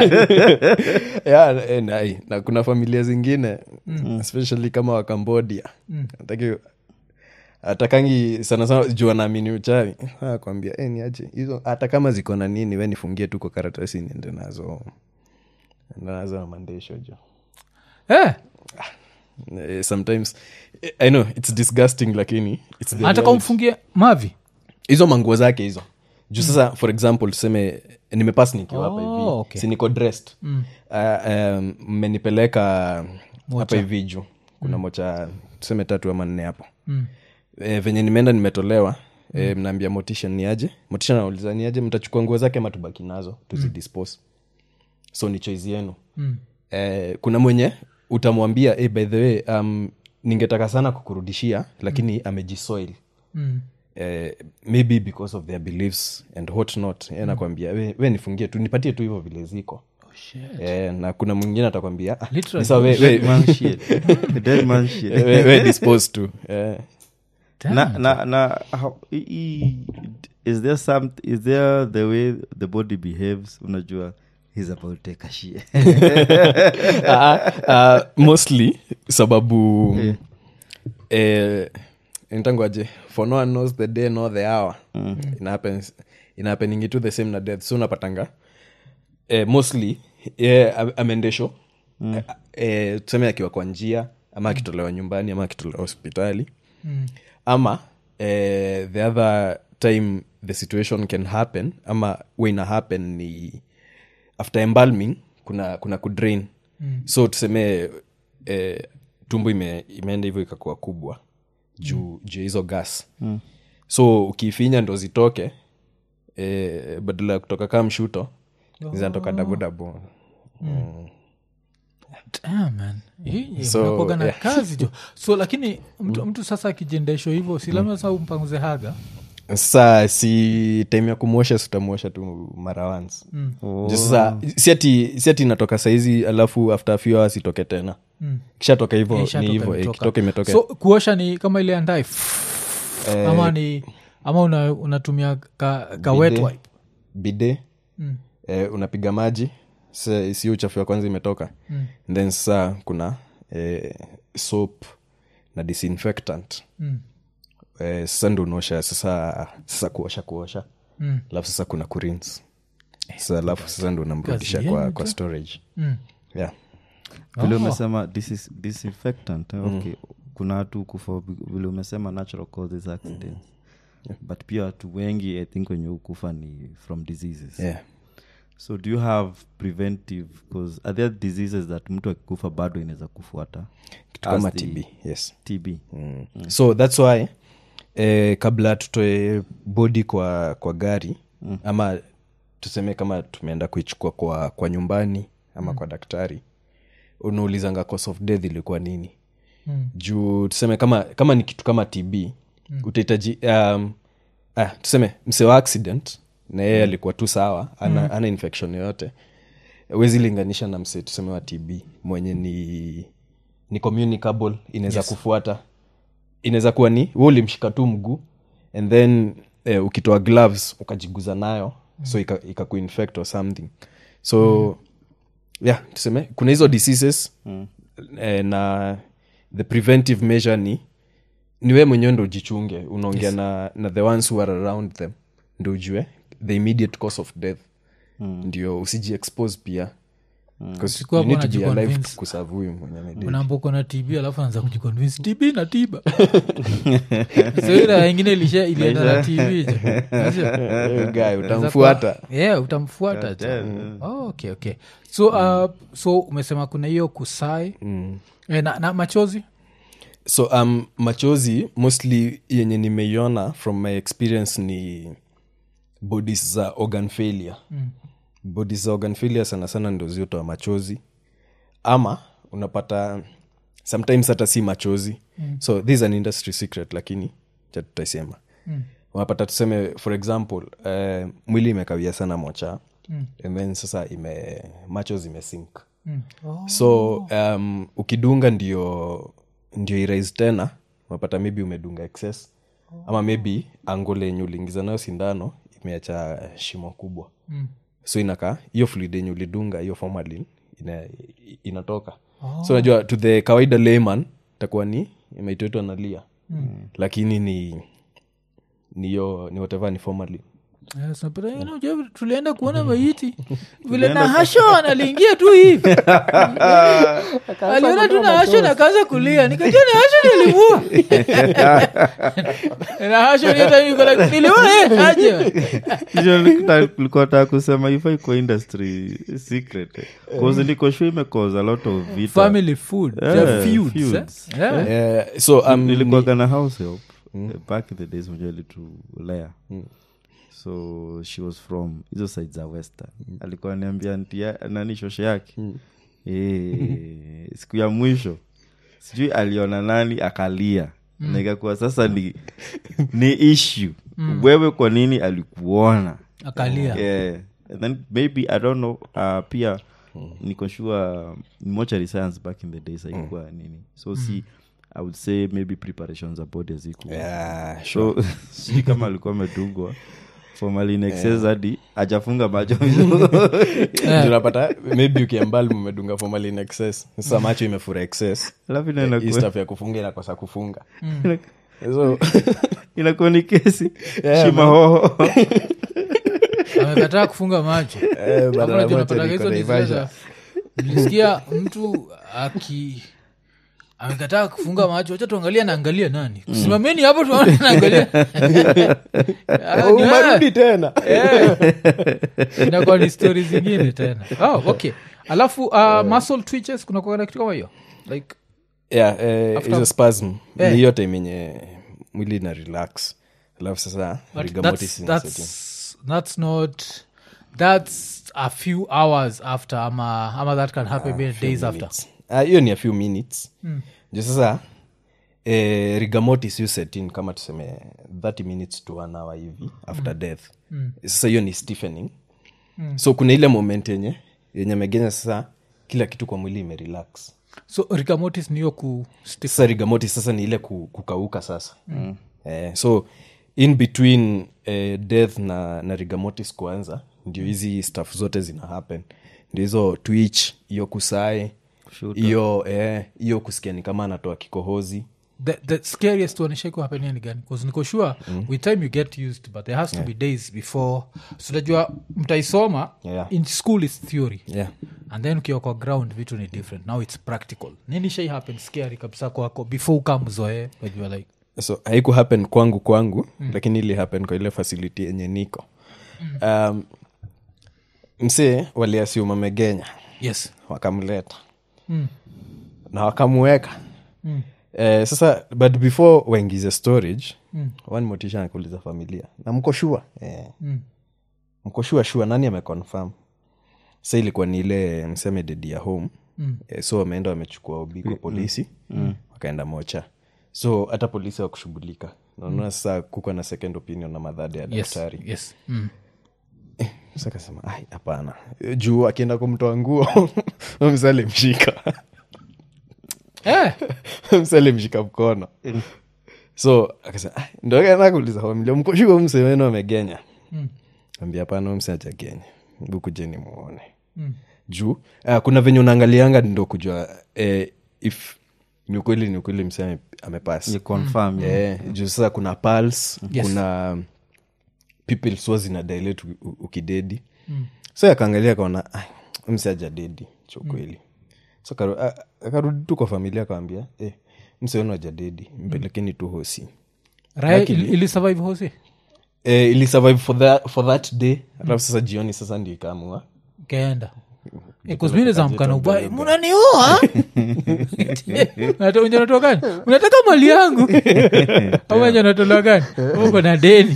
yeah. yeah, eh, na, eh, na kuna familia zingine mm. especially kama wa cambodia mm. ataki atakangi sana sana juu anaamini uchawi kwambia eh, niache hizo hata kama ziko na nini we nifungie tu kwa karatasi niende nazo ende nazo na mandesho jo Eh, eh, sometimes eh, i know it's disgusting lakini it's the anataka reality. umfungie mavi hizo manguo zake hizo juu sasa for example tuseme nimepas nikiwa hapa hivi Oh, okay. si niko dressed mm. uh, um, mmenipeleka hapa hivi juu kuna mocha tuseme tatu ama nne hapo Mm. e, venye nimeenda nimetolewa mm. e, mnaambia motisha ni aje motisha nauliza ni aje mtachukua nguo zake ama tubaki nazo tuzidispose so ni choice yenu Mm. e, kuna mwenye utamwambia hey, by the way um, ningetaka sana kukurudishia lakini mm. amejisoil Mm. eh, maybe because of their beliefs and what not mm. nakwambia we, we nifungie tu nipatie tu hivyo vile ziko Oh, shit. eh, na kuna mwingine atakwambia ah, Literally. ni sawa, we, we, Dead man shit. Dead man shit. we, we dispose to eh. Damn. na, na, na how, i, i, is there some is there the way the body behaves unajua he's about to take a shit Ah, ah, mostly sababu eh, nitangwaje for no one knows the day nor the hour mm. inahappens inahappeningi to the same na death so unapatanga eh, mostly yeah, ameendesho mm. eh, eh, tuseme akiwa kwa njia ama akitolewa nyumbani ama akitolewa hospitali Mm. ama eh, the other time the situation can happen ama waina happen ni after embalming kuna kuna kudrain mm. so tuseme eh, tumbo ime, imeenda hivyo ikakuwa kubwa juu mm. juu ya hizo gas mm. so ukiifinya ndo zitoke eh, badala ya kutoka kaa mshuto zinatoka dabodabo Damn, man. Hii, So, mnakuwaga na yeah. kazi jo so lakini mtu, mtu sasa akijendeshwa hivyo si labda sasa umpanguze haga sasa si time ya kumwosha sitamwosha tu mara once mm. Oh. sasa si ati si ati inatoka saizi alafu after a few hours itoke tena Mm. kishatoka hivyo Eh, ni ishatoka, hivyo eh, imetoka. kitoka imetoka so kuosha ni kama ile andae Eh, ama ni ama una, unatumia ka, ka wet Bide. wipe bide Mm. eh, unapiga maji sa- sio uchafu ya kwanza imetoka Mm. then sasa kuna eh, soap na disinfectant Mm. eh, sasa ndo unaosha sasa sasa kuosha kuosha Mm. alafu sasa kuna kurins sasa alafu sasa ndo unamrudisha Kazi kwa, yenu kwa tu. storage Mm. yeah vile Oh. umesema disis- disinfectant eh, okay kuna watu kufa vile umesema natural causes accidents but pia watu wengi i think wenye ukufa ni from diseases yeah. so do you have preventive cause are there diseases that mtu akikufa bado inaweza kufuata kitu As kama the tb yes tb mm. so thats why eh, kabla tutoe bodi kwa kwa gari mm. ama tuseme kama tumeenda kuichukua kwa, kwa nyumbani ama mm. kwa daktari unaulizanga cause of death ilikuwa nini Mm. juu tuseme kama kama ni kitu kama tb mm. utahitaji um, ah, tuseme mse wa accident na yeye alikuwa tu sawa ana, mm. ana infection yoyote wezi linganisha na mse tuseme wa tb mwenye ni ni communicable inaweza yes. kufuata inaweza kuwa ni we ulimshika tu mguu and then eh, ukitoa gloves ukajiguza nayo mm. so ika, ika kuinfect or something so mm. yeah tuseme kuna hizo diseases mm. eh, na the preventive measure ni ni we mwenyewe ndo ujichunge unaongea yes. na, na the ones who are around them ndo ujue the immediate cause of death mm. ndio usiji expose pia Because Usikuwa you need hapo to be alive unajiconvince. kuserve huyu mwenye amededi. unaamboko na tb alafu anza kujiconvince tb na tiba soira ingine ilisha ilienda na tb je. Unajua? Huyu guy utamfuata yeah utamfuata tu. oh, okay okay so uh, so umesema kuna hiyo kusai mm. e, na, na machozi so um, machozi mostly yenye nimeiona from my experience ni bodies za organ failure mm. bodies za organ failure sana sana ndo ziotoa machozi ama unapata sometimes hata si machozi mm. so this is an industry secret lakini cha tutaisema mm. unapata tuseme for example uh, mwili imekawia sana mocha mm. and then sasa ime macho zimesink mm. oh. so um, ukidunga ndio ndio irais tena unapata maybe umedunga excess ama maybe angle yenye uliingiza nayo sindano imeacha shimo kubwa Mm. so inakaa hiyo fluid yenye ulidunga hiyo formalin ina, inatoka oh. so unajua to the kawaida layman takuwa ni imeitoitwa nalia mm. lakini ni ni hiyo ni whatever ni formalin Yes, napata, you know, Jeff, tulienda kuona maiti vile nahasho analiingia tu hivi aliona tu nahasho nakaanza kulia nikajua nahasho nilimua nahasho niliua aje likuwa taa kusema ifai kwa industry secret cause niko sure imecause a lot of vita family food Yeah, yeah, feuds, feuds. Eh? Yeah. Eh, so um, ni- nilikuwaga na house help eh, back in the days moja litulea so she was from hizo side za western alikuwa niambia ntia nani shoshe yake Eh, siku ya mwisho sijui aliona nani akalia na ikakuwa sasa ni, ni issue wewe kwa nini alikuona akalia yeah. And then maybe i don't know uh, pia niko sure mochary science back in the days haikuwa nini so si i would say maybe preparations za body hazikuwa yeah, sure. so sijui kama alikuwa amedungwa formalin excess hadi ajafunga macho Ndio unapata maybe ukiambali mmedunga formalin excess sasa macho imefura excess alafu hii inakuwa stuff ya kufunga inakosa kufunga so inakuwa ni kesi Yeah, shima hoho amekataa kufunga macho eh, Hapo badala unajua moja unapata niko hizo ni zile Naivasha. za- nilisikia mtu aki amekataa kufunga macho wacha tuangalia naangalia nani simameni hapo tuone naangalia Ah, Oh, ni wewe. umerudi tena inakuwa ni stori zingine tena oh, okay alafu uh, muscle twitches kuna kuwa na kitu kama hiyo like yeah, eh, After- hizo spasm Eh. ni hiyo time yenye mwili na relax alafu sasa but rigamotis that's, inaset in. that's, that's not that's a few hours after ama, ama that can happen maybe days after minutes. Ah, hiyo ni a few minutes jo sasa eh, rigamotis yu setin kama tuseme 30 minutes to one hour hivi after death sasa hiyo ni stiffening so kuna ile moment yenye yenye megenya sasa kila kitu kwa mwili imerelax so rigamotis niyo ku stiff sasa rigamotis sasa ni ile ku- kukauka sasa mm. eh, so in between eh, death na, na rigamotis kuanza ndio hizi staff zote zina happen ndio hizo twitch hiyo kusae hiyo eh, hiyo kusikia ni kama anatoa kikohozi the, the scariest one ishaiku hapenia ni gani bcause niko sure with time you get used but there has to be days before so najua mtaisoma Yeah. in school is theory yeah. and then ukiwa kwa ground vitu ni different now its practical nini shai happen scary kabisa kwako before ukamzoe wajua like so haiku happen kwangu kwangu mm. lakini ili happen kwa ile facility yenye niko um, msee waliasium amegenya yes wakamleta Mm. na wakamuweka Mm. eh, sasa but before waingize storage mm. one motisha nakuuliza familia na mko shua eh. Mm. mko shua shua nani ameconfirm sa ilikuwa ni ile mseme dedi ya home Mm. eh, so wameenda wamechukua obi kwa polisi mm. wakaenda mocha so hata polisi wakushughulika naona sasa kuko na second opinion na madhadi ya yes daktari yes mm. Sasa akasema "Ai, hapana juu akienda kumtoa nguo msale mshika eh, msale mshika mkono so akasema "Ai, ndo akaenda kuuliza familia mkoshuo msemeno amegenya Mm. ambia hapana mse ajagenya bukujeni muone Mm. juu uh, kuna venye unaangalianga ndo kujua eh, if ni ukweli ni ukweli mse ame- amepass You confirm, yeah. Eh, juu sasa kuna pals Yes. kuna people swa zina dilate u- u- ukidedi mm. so akaangalia akaona mse ajadedi cha ukweli so akaru- a- akarudi tu kwa familia akawambia eh, mse wenu ajadedi mpelekeni tu hosi raya ili, ili survive hosi eh, ili survive for, that, for that day alafu sasa jioni sasa ndio ikaamua kaenda kuzmine za mkana ubaya munaniua unja natoa gani unataka mali yangu amaja natolewa gani uko na deni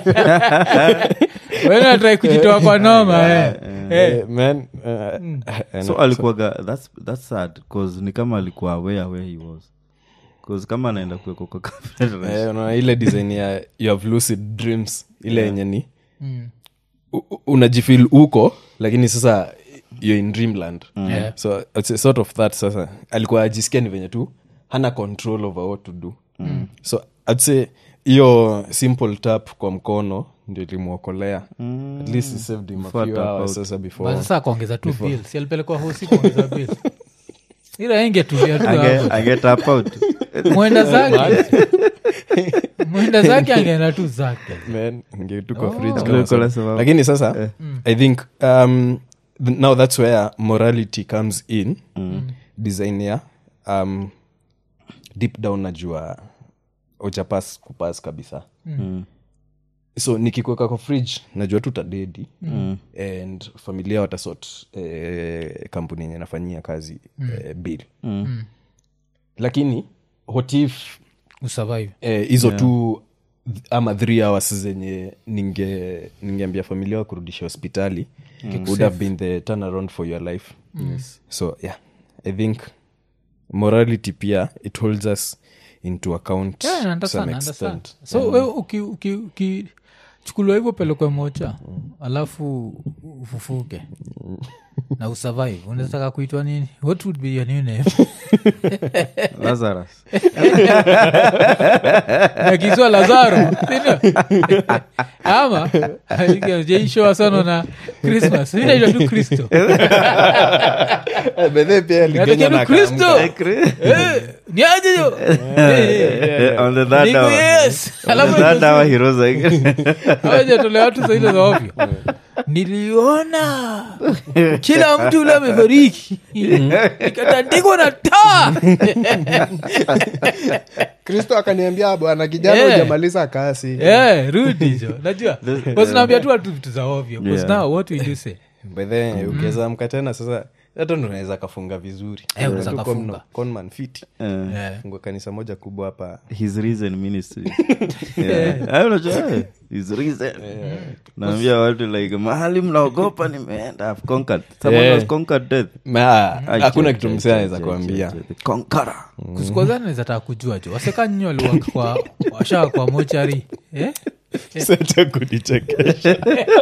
wenatrai kujitoa kwa noma eh. Eh. eh, man uh, eh, so alikuwaga that's, that's sad cause ni kama alikuwa aware where he was cause kama anaenda kuwekwa kwa confederation eh, unaona ile design ya you have lucid dreams ile yenye ni Mm. u- u- unajifil huko lakini sasa you're in dreamland Yeah. so it's a sort of that sasa alikuwa ajisikia ni venye tu hana control over what to do mm. so I'd say hiyo simple tap kwa mkono ndio ilimwokolea mm. at least it saved him a Before few tap hours out. sasa But before sasa kuongeza tu bill si alipelekwa hosi kuongeza bill ila ingetulia tu Ange- hapo angetap out mwenda zake mwenda zake angeenda tu zake man ingetu kwa Oh. fridge Vile kama uko sasa. nasema- lakini sasa i think um, th- now that's where morality comes in design ya um, deep down najua ujapas kupas kabisa Mm. so nikikuweka kwa fridge najua tu tadedi mm. and familia watasot eh, kampuni yenye nafanyia kazi eh, bill Mm. lakini what if usurvive eh, hizo tu th- ama three hours zenye ninge ningeambia familia wa kurudisha hospitali would have been the turnaround for your life yes. so yeah i think morality pia it holds us into account Yeah, I to understand, some I understand. extent so we uki- uki- ukichukuliwa hivyo pelekwe mocha alafu ufufuke na usurvive unataka kuitwa nini what would be your new name lazarus nakizwa lazaro sindio ama jeishowasano na christmas inaitwa tu kristo Eh, bedhe pia aligenya Natokea na tu kristo akaamka. Eh, ni aje yo on the third Niku hour yes on alafu the third hour he rose again awajatolea watu zaile za ovyo niliona kila mtu ule amefariki ikatandikwa na taa kristo akaniambia bwana kijana Yeah. ujamaliza kasi Eh, rudi jo najua wasinaambia tu watu vitu za ovyo Yeah. now what will you say bedhe ukiweza amka tena sasa hata ndo unaweza kafunga vizuri Eh, unaweza Tu kafunga. con- conman fit Eh, Eh. fungua kanisa moja kubwa hapa his reason ministry Yeah. Ah, unajua, eh, his reason naambia watu like mahali mnaogopa nimeenda I've conquered someone Yeah. has conquered death Ma, Ai, hakuna che, kitu che, msee che, anaweza che, kuambia che, che, the conqueror. kusikozanaweza taka kujua jo waseka nyinyi waliwaka kwa washaa kwa mochari eh? sata kunichekesha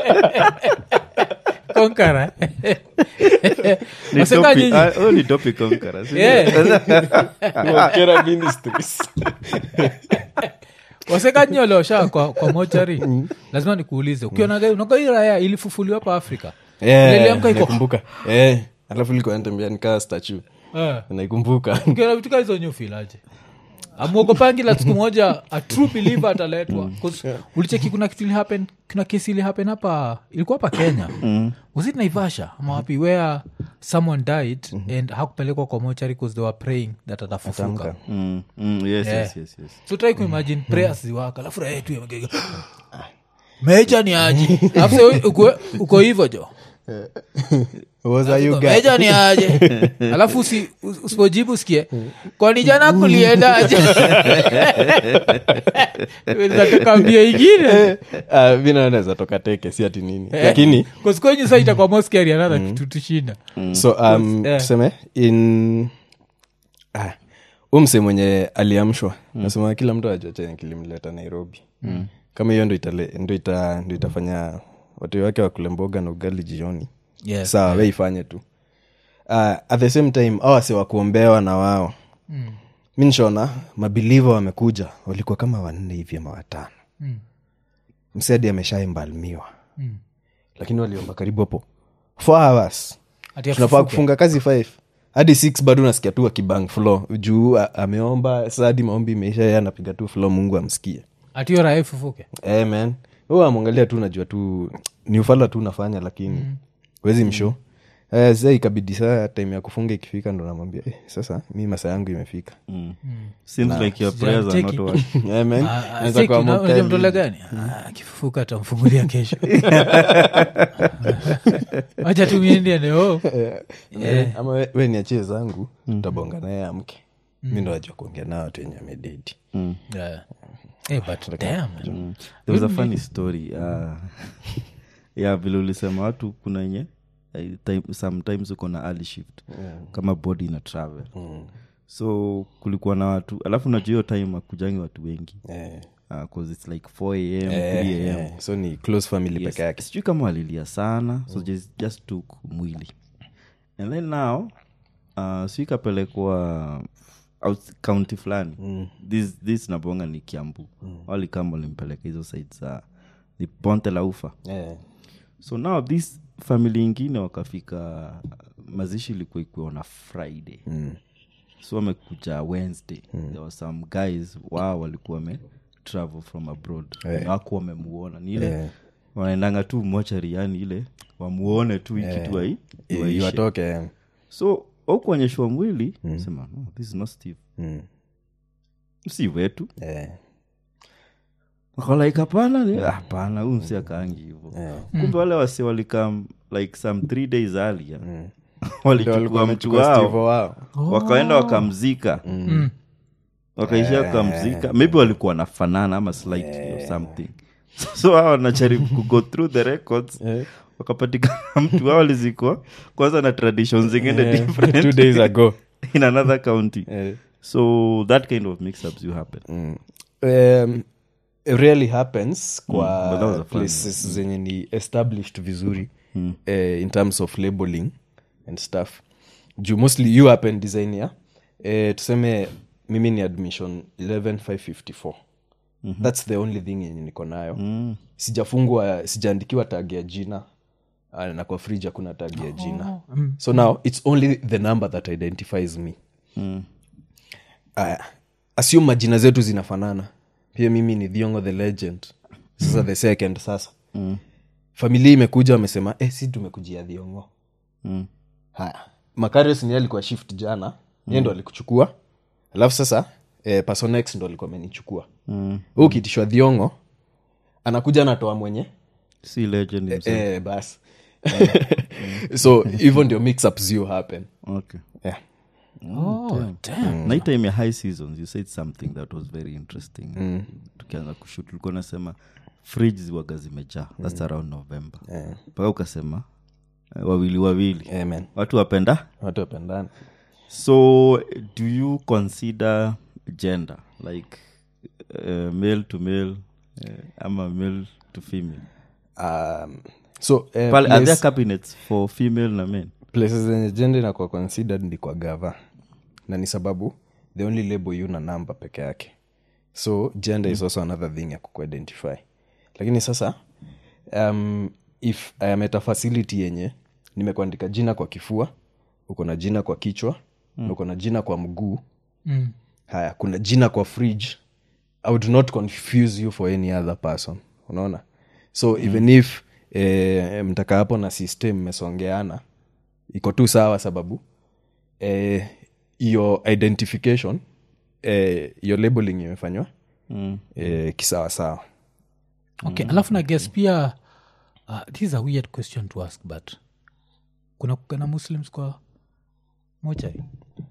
konkara Ni waseka topic- nyinyi ah, oh, ni topic conqueror, si ndio? Yeah. Kera Ministries. waseka nyinyi walioshaa kwa, kwa mochari lazima nikuulize ukionaga unaga hii raya ilifufuliwa hapa afrika Yeah, Niliamka iko- naikumbuka. Eh, alafu likuwa natembea nikaa statue Eh. naikumbuka ukiona vitu kaa hizo nyufilaje amwogopangi la siku moja a true believer ataletwa 'Cause ulicheki kuna kitu ilihappen kuna kesi ilihappen hapa ilikuwa hapa kenya was it naivasha ama wapi where someone died and hakupelekwa kwa mochari bcause they were praying that atafufuka Atamka. Mm, mm, yes, yes, yes, yes. so try kuimagine prayers ziwaka alafu raha yetu imegega meja ni aje alafu sasa uko- uko hivo jo Was are you guys? meja ni aje alafu usi- us- usipojibu sikie kwani jana kuliendaje nataka mbio ingine Ah, mi naona naweza toka teke si ati nini lakini kosikwenyu sa itakuwa moskari anadha kitu tushinda so um, Eh. tuseme in ah, umse mwenye aliamshwa nasema kila mtu ajua chenye kilimleta nairobi kama hiyo ndo, itale, ndo, ita, ndo itafanya watu wake wakule mboga na ugali jioni Yes. sawa we ifanye tu uh, at the same time au wase wakuombewa na wao Mm. mi nishona mabiliva wamekuja walikuwa kama wanne hivi ama watano Mm. msedi ameshaimbalmiwa Mm. lakini waliomba karibu hapo four hours Ati tunafaa afufuke. kufunga kazi five hadi six bado nasikia tu akibang flo juu a- ameomba sa hadi maombi imeisha ye anapiga tu flo mungu amsikie ati hiyo raha ifufuke hey, man hu amwangalia tu najua tu ni ufala tu unafanya lakini mm. wezi msho Eh, sasa ikabidi saa time ya kufunga ikifika ndo namwambia eh, sasa mi masaa yangu imefika Mm. Seems like your prayers are not Cheki. working. Eh, man. Ah, ah, Naweza siki, kuwa una- mokali. unajua mtole gani Ah, akifufuka atamfungulia kesho wacha tumiendieneo Eh, ama we, we niachie zangu tutabonga naye amke mi ndo ajua kuongea nao watu wenye amededi Mm. but damn, man. there was a funny story uh, ya vile ulisema watu kuna enye eh, time, sometimes uko na early shift kama body ina travel so kulikuwa na watu alafu najua hiyo time akujangi watu wengi eh, uh, 'cause it's like 4 am eh, 3 am eh, so ni close family Yes. peke yake sijui kama walilia sana so just, just took mwili and then now uh, si ikapelekwa out- county fulani mm. this, this nabonga ni kiambu mm. walikama walimpeleka hizo side za ni ponte la ufa eh, so now this family ingine wakafika mazishi ilikuwa ikiwa na friday mm, so wamekuja wednesday mm. there were some guys wao walikuwa wame travel from abroad Eh. na waku wamemuona ni ile Eh. wanaendanga tu mochari yani ile wamuone tu ikitu ai i- iwaishe. iwatoke eh. so aukuonyeshwa mwili sema no, this is not steve mm, si wetu eh, wakalaika hapana ni hapana huu msi akaangi hivo kumbe wale wasi walikam like some three days earlier Ndio walichukua walikuwa mtu wamechukua Steve wao wao wakaenda wakamzika Mm. wakaishia wakamzika maybe walikuwa nafanana ama slightly or something so hao wanajaribu kugo through the records Eh. wakapatikana mtu wao alizikwa kwanza na tradition zingine Eh, different two days ago in another county eh. so that kind of mix-ups you happen mm. um, it really happens but that was kwa a fun places zenye ni established vizuri eh, in terms of labeling and stuff juu mostly you happen design ya eh, tuseme mimi ni admission 11554 thats the only thing yenye niko nayo mm. sijafungwa sijaandikiwa tag ya jina ah, na kwa fridge hakuna tag ya jina mm. so now it's only the number that identifies me Mm. aya assume majina zetu zinafanana pia mimi ni dhiongo the legend sasa the second sasa Mm. familia imekuja wamesema eh, si tumekujia dhiongo Mm. haya makarios ni alikuwa shift jana mm. ye ndo alikuchukua alafu sasa eh, personex ndo alikuwa amenichukua Mm. huu ukitishwa dhiongo anakuja anatoa mwenye si legend himself. eh, bas so hivyo ndio mixups you happen okay yeah. Oh, damn. na hii time ya high seasons you said something that was very interesting tukianza kushut ulikuwa nasema fridge waga zimejaa thats around november mpaka ukasema eh, wawili wawili Amen. watu wapenda watu wapendana so do you consider gender like uh, male to male uh, ama male to female um, so eh, Pale, are there place- cabinets for female na men places zenye jenda inakuwa considered ni kwa gava na ni sababu the only label you na namba peke yake so gender is also another thing ya kukuidentify lakini sasa um, if I am at a facility yenye nimekuandika jina kwa kifua uko na jina kwa kichwa na uko na jina kwa mguu Mm. haya kuna jina kwa fridge i would not confuse you for any other person unaona so mm. even if eh, mtaka hapo na system mmesongeana iko tu sawa sababu eh, hiyo identification eh, hiyo labeling imefanywa Mm. eh, kisawasawa okay alafu na guess pia uh, this is a weird question to ask but kuna kukana muslims kwa mochari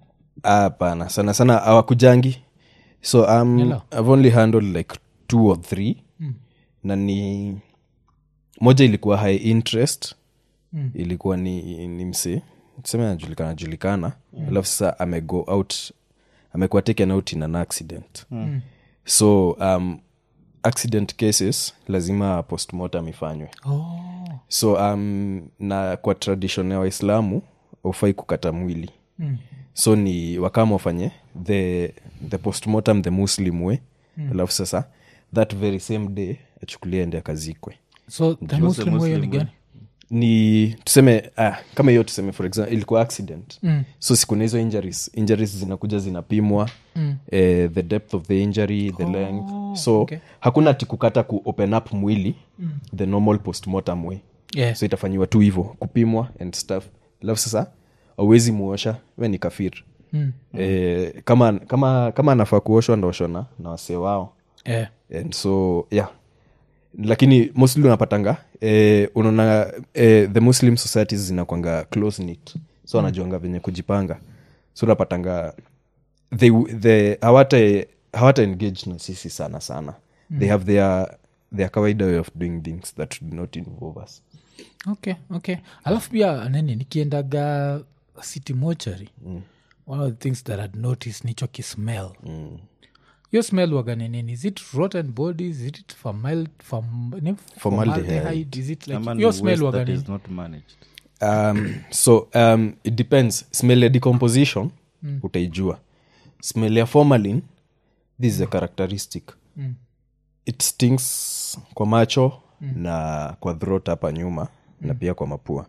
hapana sana sana hawakujangi so um, Yala. i've only handled like two or three mm. na ni moja ilikuwa high interest mm. ilikuwa ni, ni msee tuseme anajulikana julikana mm. alafu sasa amego out amekuwa taken out in an accident mm. so um, accident cases lazima postmortem ifanywe oh. so um, na kwa tradition ya waislamu ufai kukata mwili mm. so ni wakama wafanye the, the postmortem the muslim way mm. alafu sasa that very same day achukulia ende akazikwe so the muslim way ni gani ni tuseme ah, kama hiyo tuseme for example ilikuwa accident Mm. so siku na hizo injuries injuries zinakuja zinapimwa mm. eh, the depth of the injury the oh, length so okay. hakuna ati kukata ku open up mwili mm. the normal postmortem way yeah. so itafanyiwa tu hivo kupimwa and stuff alafu sasa auwezi muosha we ni kafir Mm. eh, kama kama kama anafaa kuoshwa ndaoshwa na, na wasee wao yeah. and so yeah lakini mostly unapatanga eh, unaona eh, the muslim societies zinakwanga close knit so wanajuanga venye kujipanga so unapatanga they, they, hawata hawata engage na sisi sana sana mm. they have their, their kawaida way of doing things that do not involve us okay okay alafu pia nini nikiendaga city mochari mm. one of the things that i'd noticed nicho kismell mm. yo smell waga ni nini is it rotten bodies is it formal, form, ni- formaldehyde? is it like Ama ni yo smell waste waga that nini is not managed um, so um, it depends smell ya decomposition mm. utaijua smell ya formalin this is a characteristic Mm. it stings kwa macho mm. na kwa throat hapa nyuma mm. na pia kwa mapua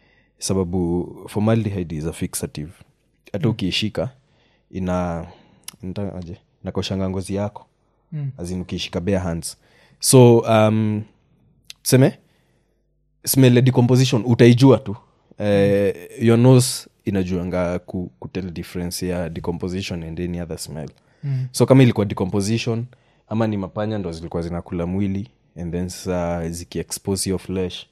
sababu formaldehyde is a fixative hata ukiishika ina nitaje nakoshanga ngozi yako Mm. azin ukiishika bare hands so um, tuseme smell ya decomposition utaijua tu eh, your nose inajuanga ku, kutel difference ya decomposition and any other smell Mm. so kama ilikuwa decomposition ama ni mapanya ndo zilikuwa zinakula mwili and then sasa zikiexpose your flesh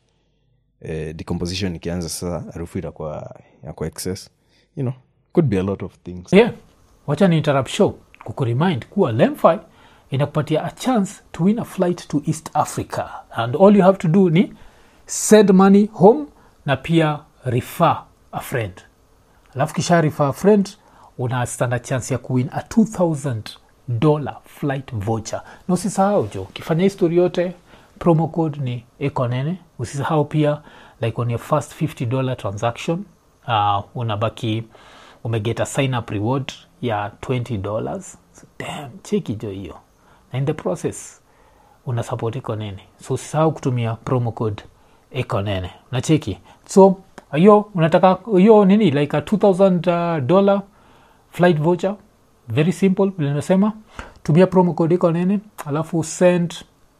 eh, decomposition ikianza sasa harufu itakuwa yakwa excess you know could be a lot of things yeah wacha ni interrupt show kukuremind kuwa lemfi inakupatia a chance to win a flight to east africa and all you have to do ni send money home na pia refer a friend alafu kisha refer a friend una standard chance ya kuwin a 2000 dollar flight voucher na usisahau jo ukifanya histori yote promo code ni ekonene usisahau pia like on your first 50 dollar transaction uh, unabaki umegeta sign up reward ya 20 dollars so, damn cheki jo hiyo na in the process una support ekonene so usisahau kutumia promo code ekonene nacheki so hiyo unataka hiyo nini like a 2000 uh, dollar flight voucher very simple vile nimesema tumia promo code iko nene alafu send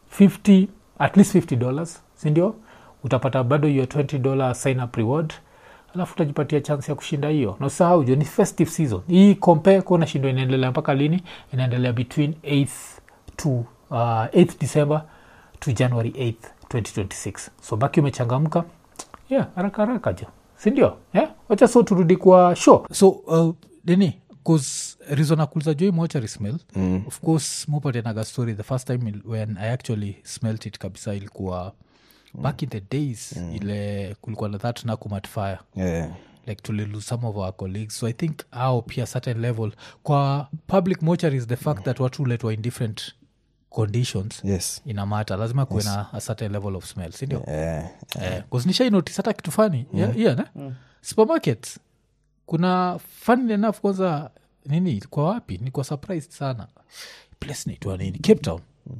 50 at least 50 dollars sindio utapata bado hiyo 20 dollar sign up reward alafu utajipatia chance ya kushinda hiyo na usahau jo ni festive season hii compare kuona shindo inaendelea mpaka lini inaendelea between 8th to uh, 8th december to january 8th 2026 so baki umechangamka yeah haraka haraka jo sindio yeah? wacha so turudi kwa show so uh, nini bcause reason akuliza joi mochari smell mm. of course mupatanaga story the first time il- when i actually smelt it kabisa ilikuwa back in the days mm. ile kulikuwa na that nakumat fire yeah. like tulilose some of our colleagues so i think au pia certain level kwa public mortuaries the fact that watu uletwa in different conditions yes inamata lazima kuwe na a certain level of smell sindio yeah. yeah. nishainotis hata kitu fani yeah. yeah, ne? supermarkets kuna funny enough kwanza nini ilikuwa wapi nilikuwa surprised sana place naitwa nini cape town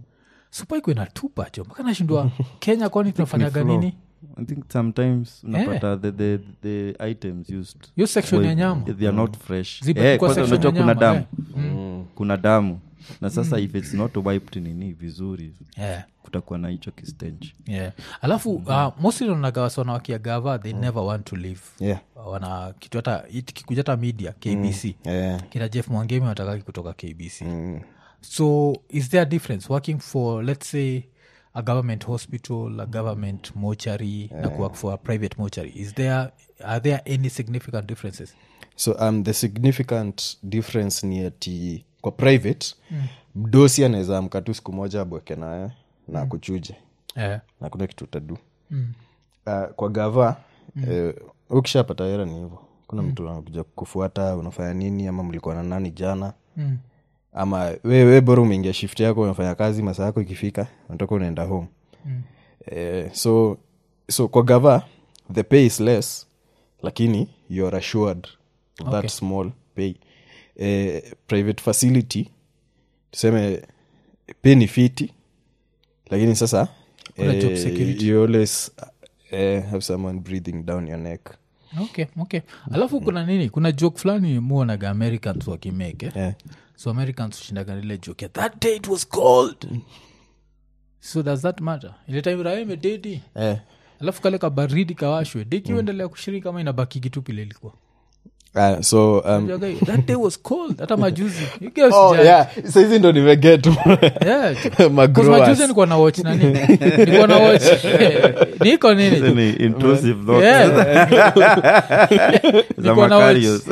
supaiko inatupa jo mpaka nashindwa kenya kwani tunafanyaga floor. nini i think sometimes unapata the, the, the items used hiyo section ya well, nyama they are not fresh Zipa- Eh, kwa kwanza section unajua ya kuna nyama, damu kuna damu na sasa if its not wiped nini vizuri yeah. kutakuwa na hicho kistench yeah. alafu uh, mostly nagawasona wakiagava they never want to live yeah. wana kitu hata kikuja hata media kbc Yeah. kina jeff mwangemi watakaki kutoka kbc so is there a difference working for let's say a government hospital a government mortuary na kuwork for a private mortuary is there are there any significant differences so um, the significant difference ni ati kwa private mm. mdosi anaweza amka tu siku moja abweke naye na kuchuje yeah. na kuna kitu utadu mm. uh, kwa gava mm. eh, ukishapata hera ni hivo kuna mtu anakuja kufuata unafanya nini ama mlikuwa na nani jana Mm. ama we, we bora umeingia shift yako unafanya kazi masaa yako ikifika unatoka unaenda home mm. eh, so so kwa gava the pay is less lakini youare assured of that Okay. small pay eh, private facility tuseme pay ni fiti lakini sasa Kuna job security. you always eh, have someone breathing down your neck okay okay alafu kuna nini kuna joke fulani muonaga americans wakimeke yeah. so americans ushindaga ile joke ya, that day it was cold so does that matter ile time raha imededi Eh. alafu kale kabaridi kawashwe deki uendelea kushiriki kama inabaki kitupile ilikuwa Uh, so um, Jaga, that day was cold hata majuzi You guys oh, judge. yeah. saizi ndo nimeget Yeah, ju- 'cause Magrowers. majuzi nikuwa na watch nani nikuwa na watch niko nini tu. Ni intrusive thoughts Yeah. za Nilikuwa na watch- Macarius.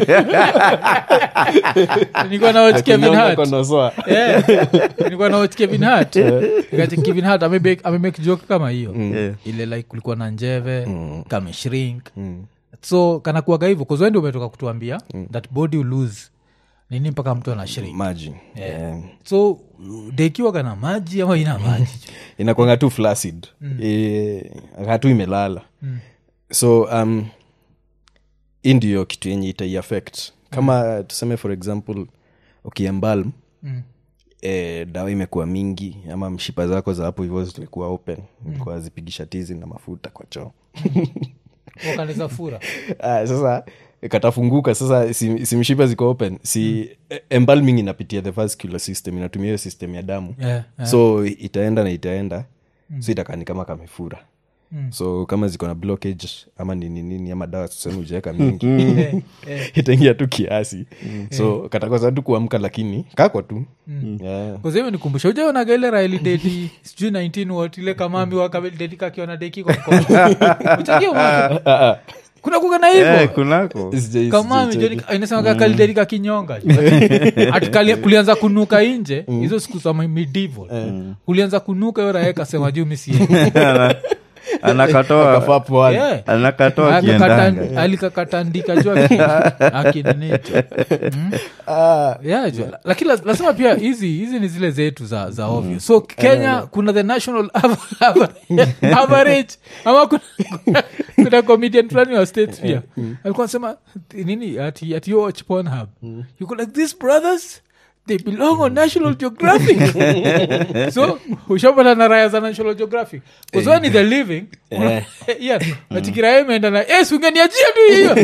nilikuwa na watch Kevin Kinyonga Hart konosoa. Yeah. nilikuwa na watch kevin hart Nikacha kevin hart amemake amemake joke kama hiyo Yeah. ile like kulikuwa na njeve kameshrink so kanakuaga hivyo kuzwendi umetoka kutuambia that body will lose nini mpaka mtu ana shrink maji yeah. so dekiwaga na maji ama ina maji inakwanga tu flaccid e, hatu imelala so um, hii ndio kitu yenye itaiaffect kama tuseme for example ukiembalm Mm. e, dawa imekuwa mingi ama mshipa zako za hapo hivyo zilikuwa open ilikuwa zipigisha tizi na mafuta kwa choo wakaneza fura Ah, sasa katafunguka sasa si, si mshipa ziko open si mm. embalming inapitia the vascular system inatumia hiyo system ya damu yeah, yeah. so itaenda na itaenda mm. so itakaa ni kama kamefura mm. so kama ziko na blockage ama nini nini ama dawa tuseme ujaweka mingi Eh, eh. itaingia tu kiasi so katakosa tu kuamka lakini kako tu yeah. kuzhivo nikumbusha ujaonaga ile raili deti sijui 19 what ile kamami wakabedeti kakiona deki kwa mkono Uchajua mwana? kuna kuga na Eh, hivo kunako Sijai- kamami sijai- inasemaga kalideti kakinyonga ati kali- kulianza kunuka inje hizo siku za medieval kulianza kunuka hiyo rae kasema juu misie Ana- anakatoa Kafaa pwani. Yeah. anakatoa kiendanga alikakatandika juu akininicho Ah, yeah, juu. lakini la- lazima pia hizi hizi ni zile zetu za, za ovyo so kenya kuna the national av- av- average ama kuna, kuna, kuna comedian fulani wa state pia alikuwa nasema nini ati, ati you watch Pornhub. you go like these brothers they belong on national geographic so ushapata na raya za national geographic kuzwa ni the living yeah, nachikiraya imeenda na yes ungeniachia tu hiyo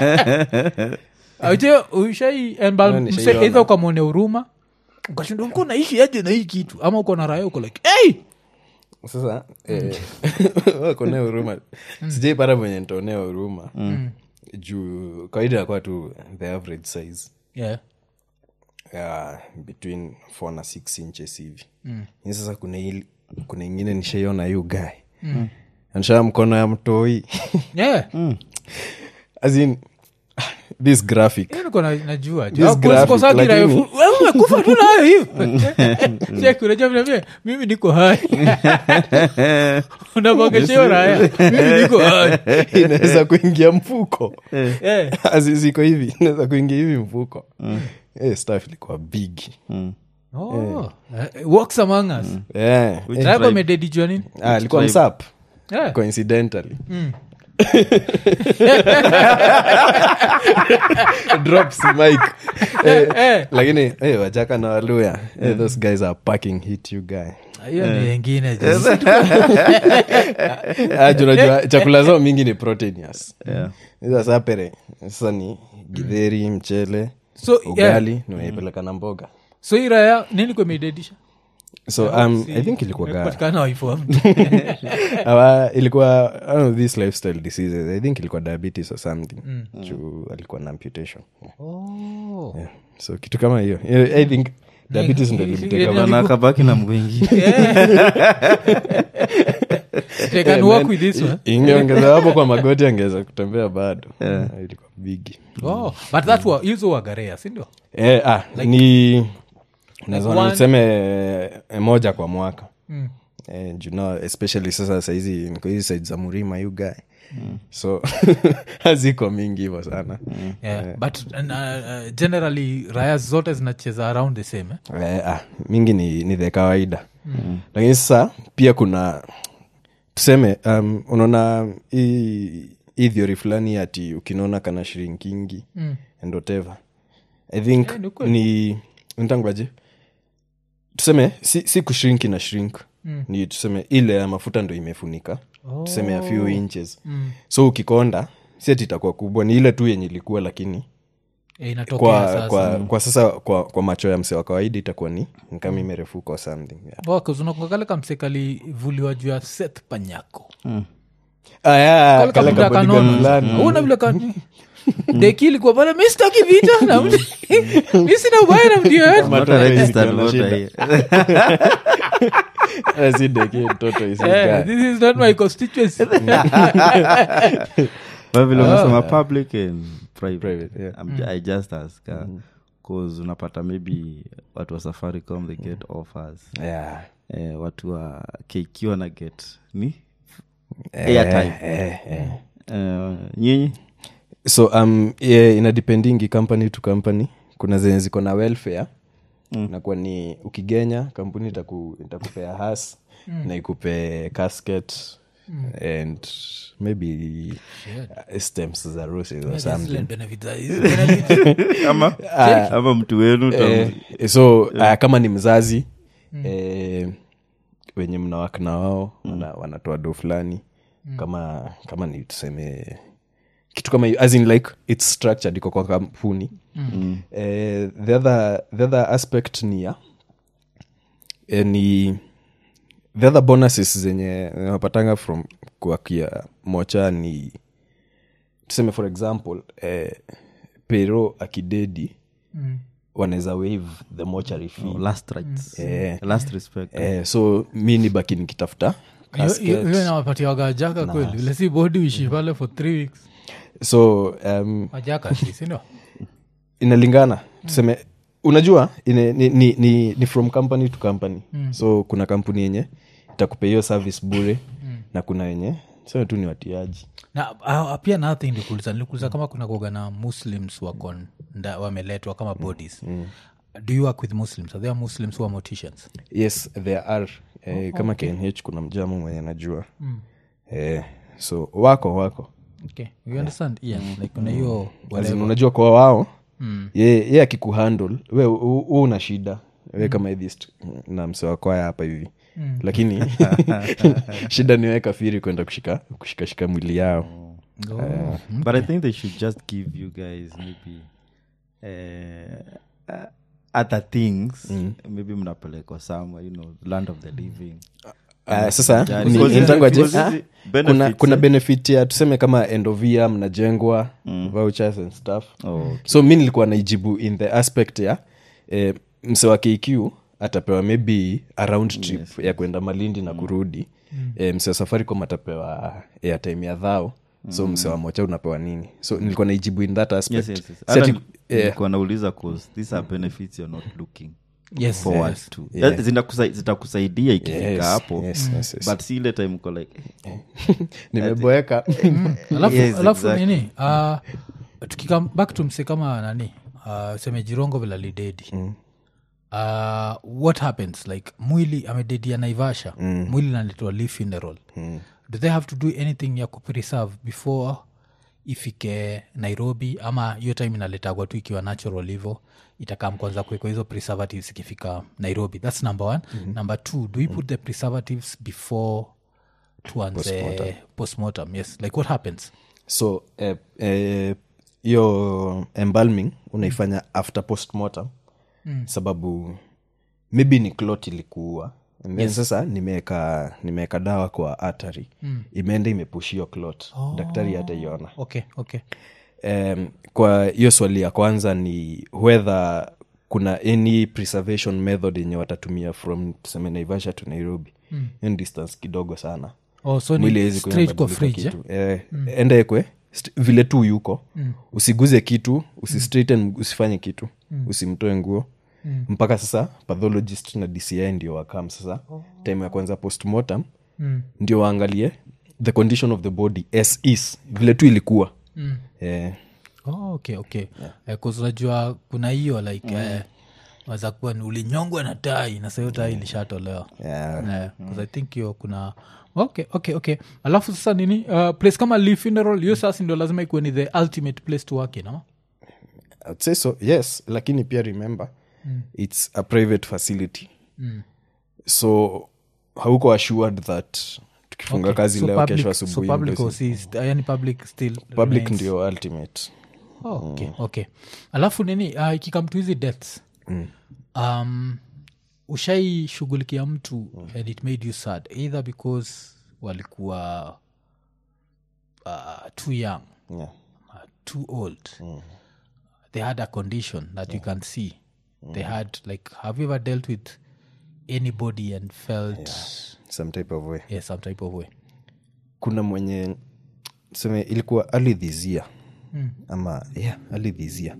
aje ushai No, nishaiona. eidha ukamwone huruma ukashindwa uko naishi aje na hii kitu ama uko na raya uko like hey! sasa eh, wakonea huruma sijaipata mwenye ntaonea huruma juu kawaida yakuwa tu the average size yeah. uh, between 4 na 6 inches hivi mm. sasa kuna ili, kuna ingine nishaiona hiyo gae mm. anshaa mkono ya mtoi Yeah. as in this graphic Hiyo niko na- najua This graphic, lakini- umekufa tu nayo hivo Check, unajua vile vile, mimi niko hai unabongesheyo raya mimi niko hai inaweza kuingia mfuko Eh. As- ziko hivi inaweza kuingia hivi mfuko Eh, stuff ilikuwa big Oh, eh, walks among us yeah. Which Raya tribe? amededijua nini ah, alikuwa tribe? msap Yeah. coincidentally drops mic eh, Eh. lakini eh, wajaka na waluya eh, those guys are packing hit you guy hiyo ni wengine Ah, juu unajua chakula zao mingi ni proteinous Yeah. hizo sapere sasa ni gidheri mchele So, yeah. ugali nimeipeleka na mboga so hii raya nini kwemeidedisha so um, i think ilikuwa ga- patikana waifu wa mtu Awa, ilikuwa I don't know, these lifestyle diseases i think ilikuwa diabetes or something juu alikuwa na amputation Oh. yeah. so kitu kama hiyo Yeah, i think diabetes ndo Yeah, ilimteka yeah, back. na akabaki na mwingi They can work with this one. ingeongeza hapo kwa magoti angeweza kutembea bado ilikuwa bigi Oh, but that wa, hizo wagarea sindio eh, ah, ni one- naweza niseme eh, moja kwa mwaka Mm. eh, juu no, especially sasa sahizi niko hizi side za murima you guy so haziko mingi hivo sana yeah. but uh, uh, generally raya zote zinacheza around the same eh? eh, ah, mingi ni, ni the kawaida lakini sasa pia kuna tuseme um, unaona hii hii theory fulani ati ukinaona kana shrinkingi Mm. and whatever i think Eh, ni kweli. ni ntangaje tuseme si, si kushrinki na shrink Mm. ni tuseme ile ya mafuta ndo imefunika tuseme a few inches Mm. so ukikonda si ati itakuwa kubwa ni ile tu yenye ilikuwa lakini Eh, inatokea kwa, sasa kwa, kwa sasa kwa, kwa macho ya mse wa kawaida itakuwa ni ni kama imerefuka or something yeah. unakakale kamsekalivuliwa juu ya seth panyako ah, yeah, Kale kale kabuda kabodyguard kanono. fulani. Una vile ka- deki ilikuwa pale mi sitaki vita na mtu- mi sina ubaya na mtu yoyote Kama Not a hata registered ikiwa na voter shida. here. Eh, si deki, mtoto isi Eh, guy. this is not my constituency But vile umesema public and private, Private, yeah. I'm ju- i just ask uh, cause unapata maybe watu wa safaricom they get offers Yeah. eh, watu wa kq wana get ni Eh, Airtime. eh, eh. eh, nyinyi so um, yeah, inadependingi company to company kuna zenye ziko na welfare mm. nakuwa ni ukigenya kampuni itaku, itakupea has mm. na ikupe casket mm. and maybe uh, stems za roses or something Benefits are- hizi benefits. ama ama mtu wenu tam- eh, so uh, kama ni mzazi eh, wenye mnawak na wao wana, wanatoa do fulani kama kama ni tuseme kitu kama hiyo, as in like its structured iko kwa kampuni eh, the, other, the other aspect ni ya eh, ni the other bonuses zenye napatanga from kuakia mocha ni tuseme for example eh, pero akidedi Mm. wanaweza wave the mochary fee last rights Eh. last respect eh, so mi ni baki nikitafuta Hiyo- hiyo casket. hiyo inawapatiwaga jaka kweli vile si bodi uishi pale for three weeks so um, majaka si sindio inalingana tuseme unajua ine, ni, ni, ni, ni from company to company mm. so kuna kampuni yenye itakupea hiyo service bure mm. na kuna yenye sema tu ni watiaji na uh, pia nathi nilikuuliza nilikuuliza kama kuna kuoga na muslims wako nda- wameletwa kama bodies do you work with muslims are there muslims who are morticians yes there are eh, kama knh kuna mjamu mwenye najua mm. eh, so wako wako okay you understand yeah. like kuna hiyo As in, unajua kwa wao mm. ye, ye akikuhandle we u- u- una shida we kama atheist na msewakwaya hapa hivi mm. lakini shida ni we kafiri kwenda kushika kushikashika mwili yao oh. but i think they should just give you guys maybe uh, uh, other things maybe mnapelekwa somewhere you know land of the living Uh, sasa Jari. ni- Because nitangwaje? hizi- Ah, hizi kuna, benefits, kuna eh? benefit ya tuseme kama endovia mnajengwa vouchers and stuff Oh, okay. so mi nilikuwa naijibu in the aspect ya eh, mse wa kq atapewa maybe a round trip ya kwenda malindi na kurudi mm. eh, mse wa safaricom atapewa airtime ya dhao so mse wa mocha unapewa nini so nilikuwa naijibu in that aspect yes, yes, yes. Si Hata ati- ni- eh, nilikuwa nauliza cause these are benefits you're not looking yes, forward yes. to Yeah. That zinakusa- zitakusaidia ikifika yes, hapo yes, yes, yes. but si ile time uko like eh, nimeboeka alafu, Yes, alafu exactly. nini uh, tukikam back to mse kama nani uh, seme jirongo vila lidedi mm. uh, what happens like mwili amededia naivasha mm. mwili naletwa li funeral mm. do they have to do anything ya kupreserve before ifike nairobi ama hiyo time inaletagwa tu ikiwa natural hivo itakam kwanza kuwekwa hizo preservatives ikifika nairobi thats number one mm-hmm. number two do we put the preservatives before tuanze postmortem yes like what happens so eh, eh, hiyo embalming unaifanya after postmortem mm. sababu maybe ni clot ilikuua And then sasa nimeweka nimeweka dawa kwa atari mm. imeenda imepushio clot oh. daktari hataiona okay okay um, kwa hiyo swali ya kwanza ni whether kuna any preservation method yenye watatumia from tuseme naivasha to nairobi mm. ni distance kidogo sana oh, so mwili ni haiwezi straight kwa kubadilika fridge eh? kitu. eh, enda ekwe st- vile tu yuko mm. usiguze kitu usistraighten usifanye kitu mm. usimtoe nguo mm. mpaka sasa pathologist na dci ndio wakam sasa oh. time ya kwanza postmortem Mm. ndio waangalie the condition of the body as is vile tu ilikuwa Mm. eh, oh, okay okay yeah. unajua kuna hiyo like mm. eh, waza kuwa ni ulinyongwa na tai na sahiyo tai ilishatolewa yeah. yeah, 'cause i think hiyo kuna okay okay okay alafu sasa nini uh, place kama Lee funeral hiyo sasa ndio lazima ikuwe ni the ultimate place to work in ama I'd say so yes lakini pia remember mm. it's a private facility Mm. so hauko assured that tukifunga Okay. kazi So leo public- kesho so asubuhi public ndio also is- yani public still public remains- ndio ultimate oh, okay, okay alafu nini uh, ikikam to hizi deaths Mm. um, ushaishughulikia mtu mm. and it made you sad either because walikuwa uh, too young yeah. uh, too old they had a condition that you can see they had like have you ever dealt with anybody and felt some type of way yeah, some type of way kuna mwenye tuseme ilikuwa alidhizia mm. ama yeah, alidhizia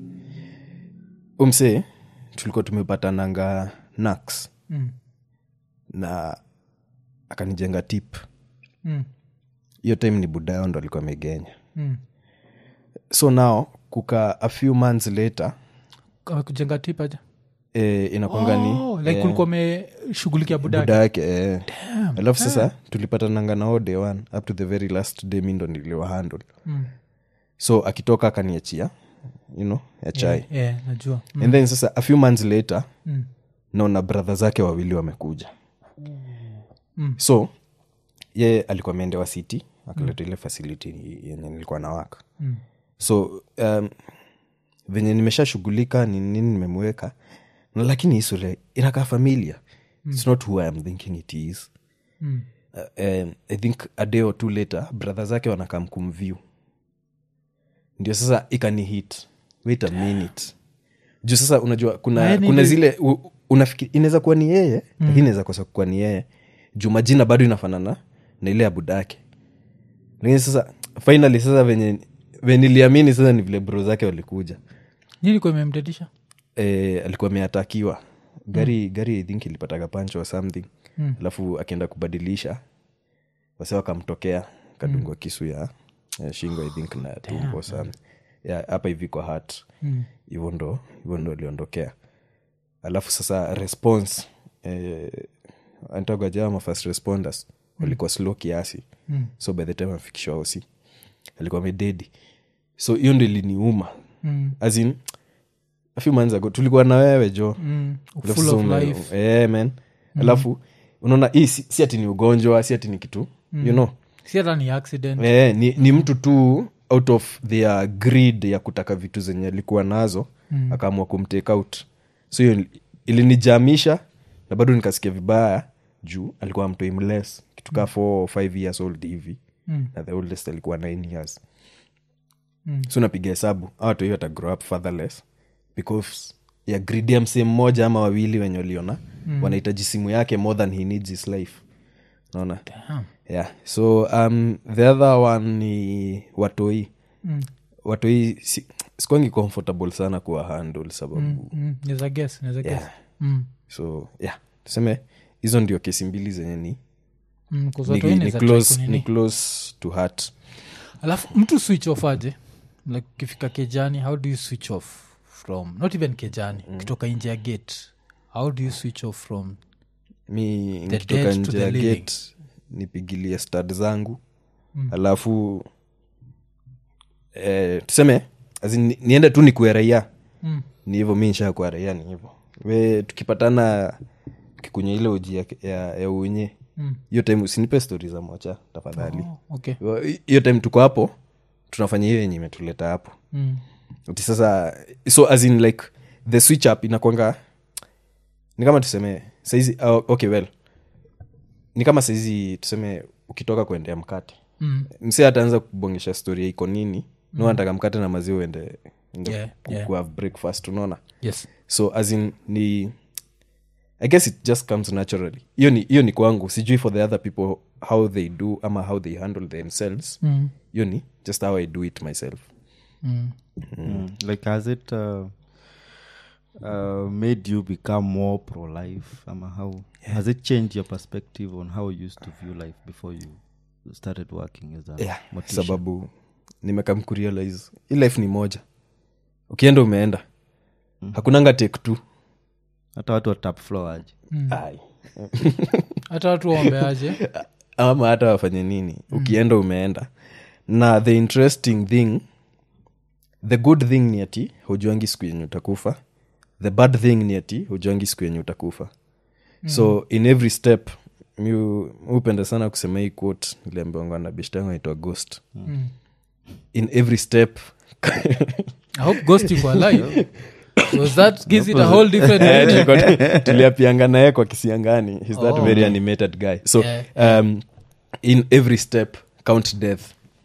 umsee tulikuwa tumepatananga nax mm. na akanijenga tip Mm. hiyo time ni budao ndo alikuwa amegenya Mm. so now kuka a few months later Kama kujenga tipaja e, inakwanga ni oh, like kulikuwa umeshughulikia budaki buda yake eh. alafu sasa tulipatananga nao day one up to the very last day mi ndo niliwa handle Mm. so akitoka akaniachia you know ya chai yeah, najua mm. and then sasa a few months later Mm. naona bradha zake wawili wamekuja Mm. so ye alikuwa ameendewa city akaleta ile facility yenye nilikuwa na waka Mm. so um, venye nimeshashughulika ni nini nimemweka na lakini hii sura inakaa familia its not who I am thinking it is Mm. uh, um, i think a day or two later brother zake wanakam kumview ndio sasa ikani hit wait a minute juu sasa unajua kuna, Yaani kuna ni- zile u- unafikiri inaweza kuwa ni yeye mm. lakini inaweza kosa kuwa ni yeye juu majina bado inafanana na ile ya budake lakini sasa finally sasa venye venye niliamini sasa ni vile bro zake walikuja nilikuwa imemdedisha e, alikuwa ameatakiwa gari mm. gari I think ilipataga pancho or something Mm. alafu akienda kubadilisha wase wakamtokea kadungwa kisu ya, ya shingo i think na tumbo sana ya hapa hivi kwa hat Mm. hivyo ndo hivyo ndo aliondokea alafu sasa response eh, antagajama first responders walikuwa slow kiasi Mm. so by the time afikishwa osi alikuwa mededi so hiyo ndo iliniuma Mm. as in a few months ago tulikuwa na wewe jo Mm. Alafu full sasa of ume- life eh, man alafu unaona hii si, si ati ni ugonjwa si ati ni kitu you know si hata ni accident eh, ni, ni mtu tu out of their greed ya kutaka vitu zenye alikuwa nazo mm. akaamua kumtake out so hiyo ilinijamisha na bado nikasikia vibaya juu alikuwa mtoi mles kitu kaa four or five years old hivi Mm. na the oldest alikuwa nine years Mm. so napiga hesabu awatu hiyo atagrow up fatherless because ya gridi ya msee mmoja ama wawili wenye waliona mm. wanahitaji simu yake more than he needs his life naona Damn. yeah so um, the other one ni watoi Mm. watoi si, sikwangi comfortable sana kuwa handle sababu mm. Mm. Naweza guess, naweza guess. Yeah. Mm. so yeah tuseme hizo ndio kesi mbili zenye ni, Mm, 'cause ni, watu wengi ni, naweza try close, kunini. ni close to heart alafu mtu switch off aje like ukifika kejani how do you switch off from not even kejani mm. ukitoka nje ya gate how do you switch off from mi The nikitoka dead to nje the ya living. gate nipigilie stad zangu mm. alafu eh, tuseme as in, ni- niende tu nikuwe raia mm. ni hivyo mi nshakuwa raia ni hivyo we tukipatana kikunya ile uji ya, ya, ya unye Mm. hiyo time usinipe stori za mocha tafadhali oh, okay hiyo time tuko hapo tunafanya hiyo yenye imetuleta hapo mm. ati sasa so as in like the switch up inakwanga ni kama tuseme saizi oh, okay well ni kama saizi tuseme ukitoka kuendea mkate Mm. msi ataanza kubongesha story ya iko nini mm. nataka mkate na maziwa uende ende Yeah, ku- yeah. kuhave breakfast unaona yes so as in ni i guess it just comes naturally hiyo ni hiyo ni kwangu sijui for the other people how they do ama how they handle themselves mm. hiyo ni just how i do it myself Mm. Mm. like has it uh, uh, made you become more pro life ama how has it changed your perspective on how you used to view life before you started working as a yeah, mortician? sababu nimekam kurealize hii life ni moja ukienda umeenda mm. hakunanga take two hata watu wa tap floor aje Ai. hata watu waombeaje ama hata wafanye nini ukienda umeenda na the interesting thing the good thing ni ati hujuangi siku yenye utakufa the bad thing ni ati hujuangi siku yenye utakufa so in every step mi hu- hupenda sana kusema hii quote iliambiwanga na bishtangu aitwa ghost Mm. in every step i hope ghost iko alive because that gives it a whole different Eh, meaning. tulikuwa- tuliapianga naye kwa kisiangani He's that Oh. very animated guy so Yeah. um, in every step count death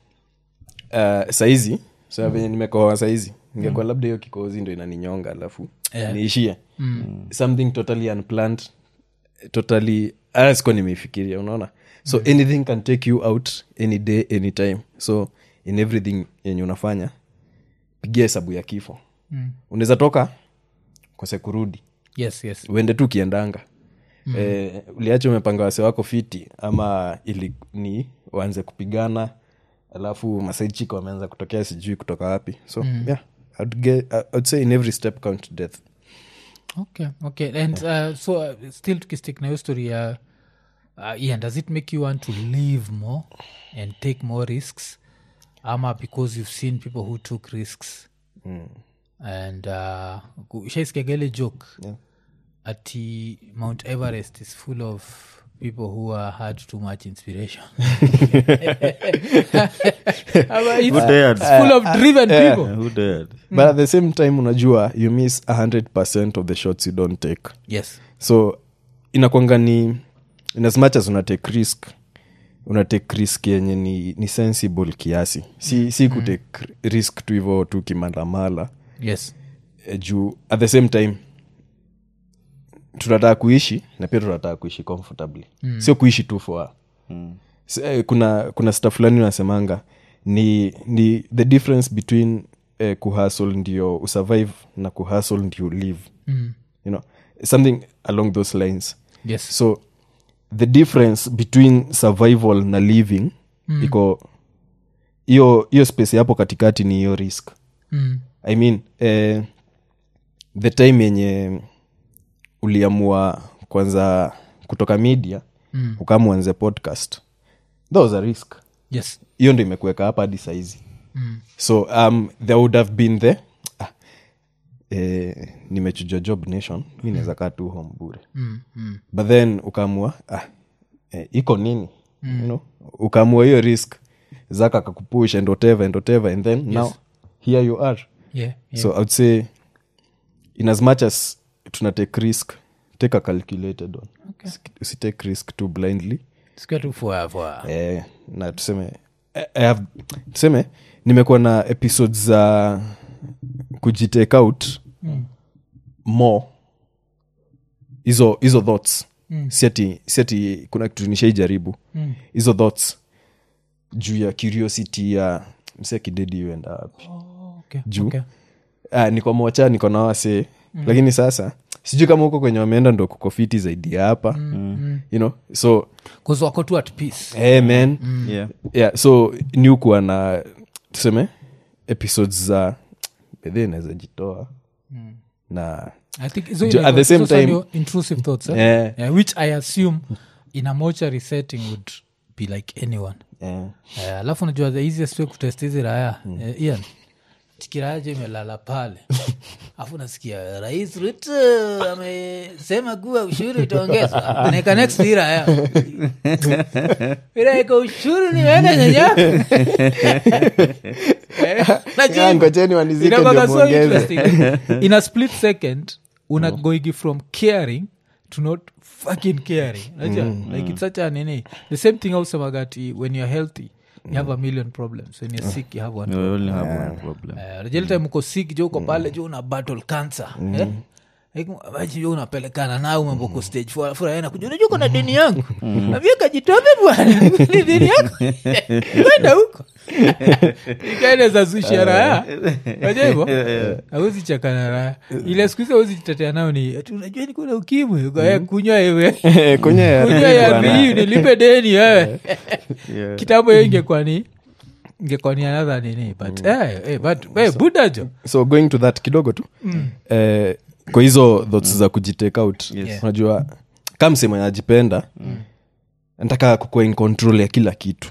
uh, saizi so venye nimekoa saizi ingekuwa labda hiyo kikozi ndo inaninyonga alafu Yeah. niishie something totally unplanned totally ah, sikuwa nimeifikiria unaona so anything can take you out any day anytime so in everything yenye unafanya pigia hesabu ya kifo Mm. unaweza toka kose kurudi yes yes uende tu ukiendanga mm. eh, uliacha umepanga wase wako fiti ama ili ni waanze kupigana alafu masaichika wameanza kutokea sijui kutoka wapi so mm. yeah I'd get, I'd say in every step count death okay okay and uh, so uh, still tukistik na hiyo story ya uh, ian does it make you want to live more and take more risks ama because you've seen people who took risks mm. and uh, shaiskiagele joke Yeah. ati mount everest is full of people who uh, had too much inspiration Ama it's, Who dared? it's full of driven people who dared but at the same time unajua you miss 100 of the shots you don't take yes so inakwanga ni in as much as una take risk una take risk yenye ni, ni sensible kiasi si, si kutake risk tu hivo tu kimalamala yes eh, juu at the same time tunataka kuishi na pia tunataka kuishi comfortably mm. sio kuishi tu for Mm. S- eh, kuna kuna sta fulani unasemanga ni ni the difference between eh, kuhasl ndio usurvive na kuhasl ndio live mm. you know something along those lines yes so the difference between survival na living mm. iko hiyo hiyo space hapo katikati ni hiyo risk mm. i mean eh, the time yenye uliamua kwanza kutoka media Mm. ukamwanze podcast that was a risk yes hiyo ndo imekuweka hapa hadi saizi mm. so um, there would have been the ah, eh, nimechujwa job nation mi naweza kaa tu home bure Mm. Mm. but then ukaamua ah, eh, iko nini mm. you know? ukaamua hiyo risk zaka kakupush and whatever and whatever and then yes. now here you are yeah, yeah. so i would say in as much as tuna take risk take a calculated one Okay. Usi- usitake risk too blindly Sikia tu for for eh, na tuseme I- I have, tuseme nimekuwa na episodes za kujitake out Mm. more hizo hizo thoughts Mm. siati siati kuna kitu nishaijaribu Mm. hizo thoughts juu ya curiosity ya msia kidedi uenda wapi Oh, okay. Juu. Okay. ah, niko mocha niko na wase mm. lakini sasa sijui kama huko kwenye wameenda ndo kuko fiti zaidi ya hapa Mm. you know so 'Cause wako tu at peace hey man yeah yeah so ni kuwa na tuseme episodes za bedhi inaweza jitoa na i think hizo Ju- inaitwa- at the same hizo sasa time- ndio intrusive thoughts eh? eh, yeah, which i assume in a mortuary setting would be like anyone eh, Eh, alafu najua the easiest way kutest hizi raya eh, ian tikiraya jo imelala pale alafu nasikia rais ruto amesema kuwa ushuru itaongezwa naeka next hii raya ilaeka ushuru nimeenda nyanya Eh, najua yeah, ngojeni wanizike Inakuwaga ndio so muongeze interesting. in a split second una goigi from caring to not fucking caring Unajua? like it's such a nini the same thing ausemagati when you're healthy you have a million problems when you're sick you have one You only have one problem rejeltime uko sick jo uko pale jo una battle cancer eh? Like, maji jo unapelekana nayo mambo ko stage four- four, aena kuja unajua uko na deni yangu navia kajitobe bwana ni deni yako kwenda huko ikaeneza zusha raya aja hivo awezi chakana raya ile siku hizi awezi jitetea nao ni ati unajua niko na ukimwi Ukae, kunywa ewe kwenye ya kunywa ya riu nilipe deni wewe Yeah. kitambo hiyo ingekuwa ni ingekuwa ni another nini but eh, eh, but eh, buda jo so going to that kidogo tu eh, kwa hizo thoughts za kujitake out Yes. unajua kama msemo najipenda nataka kukuwa in control ya kila kitu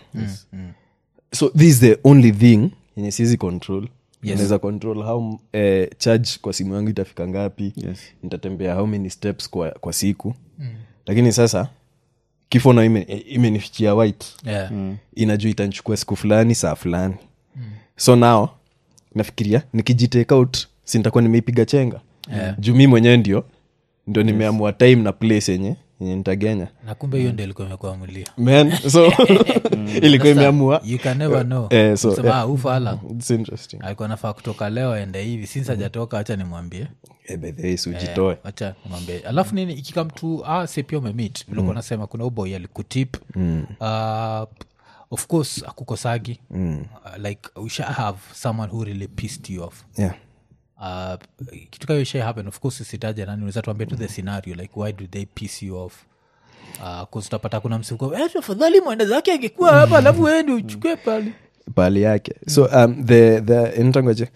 so this is the only thing yenye siwezi control Yes. naweza control how eh, charge kwa simu yangu itafika ngapi Yes. nitatembea how many steps kwa, kwa siku lakini sasa kifo na ime- imenifichia white yeah. inajua itanichukua siku fulani saa fulani so now nafikiria nikijitake out si nitakuwa nimeipiga chenga Yeah. juu mi mwenyewe ndio ndio nimeamua time na place yenye yenye nitagenya na kumbe hiyo ndio ilikuwa imekuamulia man so ilikuwa imeamua you can never know Eh, so, Sema, yeah. "Ah, ufala It's interesting alikuwa nafaa kutoka leo aende hivi since ajatoka hacha nimwambie Eh, by the way, si ujitoe wacha nimwambie alafu nini ikikam tu ah, se pia umemit vilikuwa nasema kuna uboy alikutip uh, of course akukosagi uh, like we shall have someone who really pissed you off yeah uh, kitu kayo isha happen of course usitaja nani unaweza tuambia tu the scenario like why do they piss you off uh, utapata kuna msiku eh, afadhali mwenda zake angekuwa hapa alafu wendi uchukue pale pahali yake so um, the, the inatangoje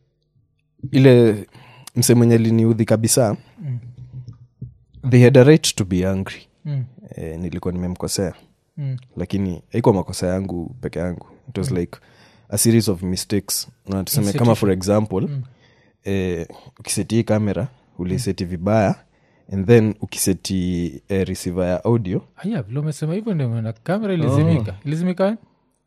ile mse mwenye liniudhi kabisa they had a right to be angry Mm. eh, nilikuwa nimemkosea Mm. lakini haikuwa makosa yangu peke yangu it was like a series of mistakes na tuseme kama for example eh, ukiseti hii kamera uliseti vibaya and then ukiseti eh, receiver ya audio aya vile umesema hivyo ndio maana kamera ilizimika ilizimika eh?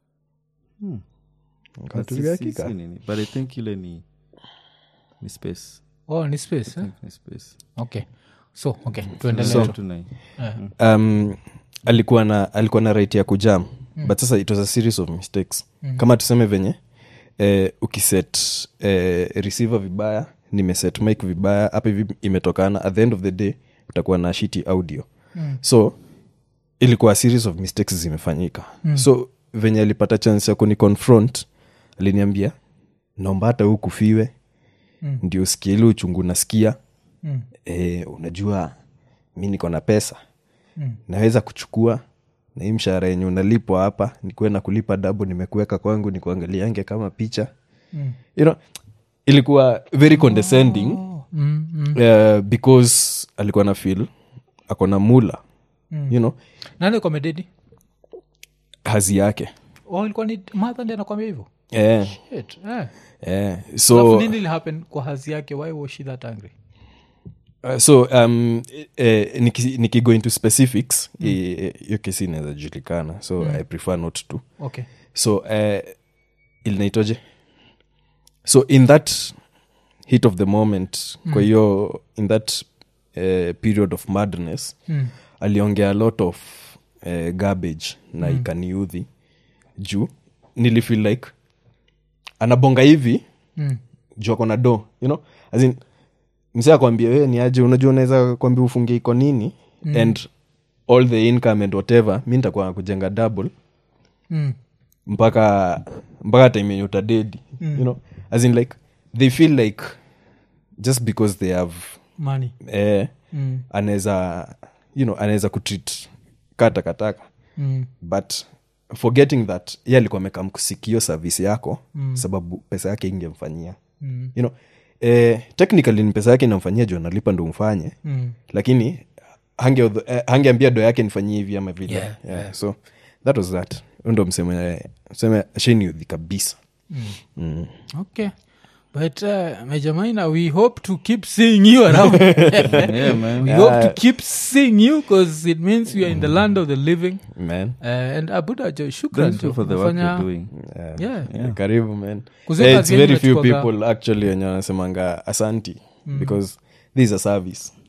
Katulia Si- si- kika. si nini, but i think ile ni ni space oh ni space eh? ni space okay so okay tuendelee So, tu. tuna- um, alikuwa na alikuwa na right ya kujam mm. but sasa it was a series of mistakes mm. kama tuseme venye eh, ukiset eh, receiver vibaya nimeset mic vibaya hapa hivi imetokana at the end of the day utakuwa na shiti audio mm. so ilikuwa a series of mistakes zimefanyika mm. so venye alipata chance ya kuni confront aliniambia naomba hata huu kufiwe mm. ndio usikie ile uchungu nasikia Mm. e, unajua mi niko na pesa mm. naweza kuchukua na hii mshahara yenye unalipwa hapa nikuwe na kulipa dabu nimekuweka kwangu nikuangaliange kama picha Mm. you know, ilikuwa very condescending Oh, mm, mm. uh, because alikuwa na feel ako na mula mm. you know nani komededi hazi yake oh, ilikuwa ni madha ndi anakwambia hivyo eh, Shit, eh. eh. Alafu so nini ilihappen kwa hazi yake why was she that angry Uh, so um, eh, niki, niki go into specifics hiyo mm. kesi inaweza julikana so mm. i prefer not to okay so uh, ilinaitoje so in that heat of the moment mm. kwa hiyo in that uh, period of madness Mm. aliongea a lot of uh, garbage na mm. ikaniudhi juu nilifeel like anabonga hivi Mm. juu ako na do you know as in msee akwambia we ni aje unajua unaweza kwambia ufungie iko nini mm. and all the income and whatever mi nitakuwa kujenga double Mm. mpaka mpaka time yenye utadedi mm. you know as in like they feel like just because they have money eh, mm. anaweza you know anaweza kutreat ka takataka Mm. but forgetting that ye alikuwa amekam kusikio service yako mm. sababu pesa yake ingemfanyia Mm. you know eh, technically ni pesa yake inamfanyia juu analipa ndo mfanye Mm. lakini hange- eh, hangeambia do yake nifanyie hivi ama vile Yeah, yeah, so that was that Huyo ndo mseme mseme sheniudhi kabisa mm. okay but uh, Major Maina, we hope to keep seeing you around Yeah, man. we hope to keep seeing you because it means we are in the land of the living man uh, and abuda jo shukran Thank you jo. for the work Umefanya- you're doing. yeah. Yeah. karibu man Kuzi Eh, kazi it's yenyu very few inachukuaga- people actually wenye wanasemanga asanti because this is a service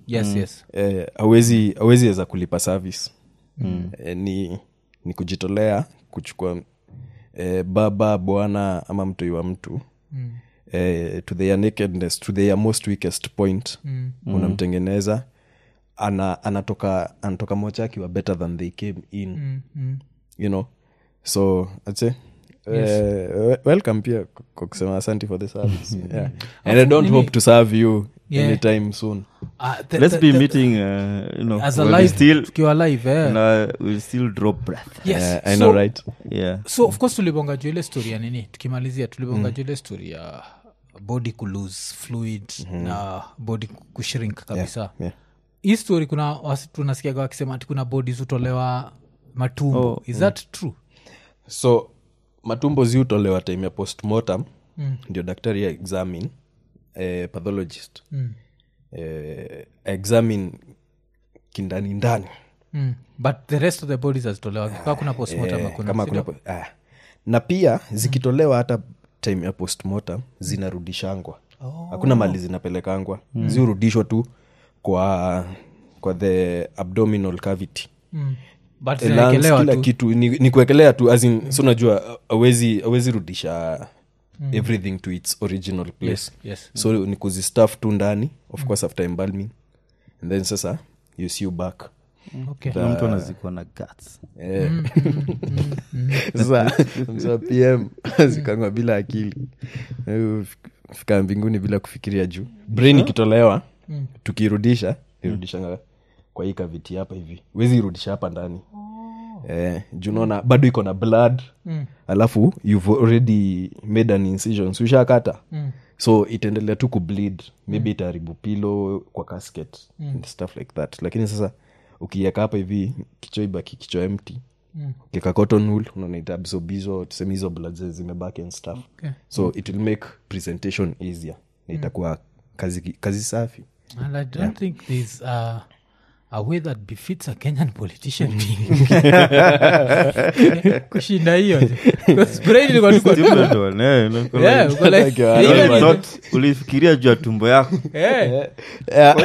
yes yes eh, awezi awezi weza kulipa service mm. eh, ni ni kujitolea kuchukua eh, baba bwana ama mtoi wa mtu mm. eh, to their nakedness to their most weakest point mm. unamtengeneza ana, anatoka anatoka mocha akiwa better than they came in mm, mm. you know so I'd say Uh, welcome pia kwa kusema asanti for the service yeah. and i don't nini- hope to serve you Yeah. anytime soon Ah, the- let's the- be the- meeting uh, you know as when we alive still tukiwa live eh. na we'll still drop breath yes Yeah, i so, know right yeah so of course tulibonga juu ile story ya nini tukimalizia tulibonga juu ile story ya body kulose fluid na body kushrink kabisa yeah. hii story kuna wasi- tunasikiaga wakisema ati kuna bodies hutolewa matumbo Oh, is that true so matumbo ziutolewa time ya postmortem mm. ndio daktari ya examine eh, pathologist mm. eh, examine kindani ndani mm. but the rest of the bodies hazitolewa kaa kuna postmortem eh, hakuna, kama sindio? kuna po- ah. na pia zikitolewa hata time ya postmortem zinarudishangwa hakuna mali zinapelekangwa ziurudishwa tu kwa kwa the abdominal cavity mm. but Eh, lungs, zinaekelewa kila tu kitu ni, ni kuekelea tu as in, so unajua awezi awezi rudisha everything to its original place yes, yes. so ni kuzistaff tu ndani of course after embalming and then sasa you see you back okay. na mtu anazikwa na guts Eh. sasa mzee wa pm zikangwa bila akili Eh, fika mbinguni bila kufikiria juu brain ikitolewa tukirudisha irudishanga kwa hii kaviti hapa hivi wezi irudisha hapa ndani eh, juu naona bado iko na blood Mm. alafu you've already made an incision so ushakata Mm. so itaendelea tu kubleed maybe itaharibu pilo kwa casket and stuff like that lakini sasa ukieka hapa hivi kichwa ibaki kichwa empty Mm. kika cotton wool unaona itaabsorb hizo tuseme hizo blood zenye zimebaki and stuff Okay. so it will make presentation easier na itakuwa kazi, kazi safi and i don't think there's uh, a way that befits a kenyan politician being kushinda hiyo Because brain ilikuwa tu kwa- Stupid one, eh, you know, Yeah, like- uko like- Like, uh, even You in- thought ulifikiria juu ya tumbo yako Eh, yeah.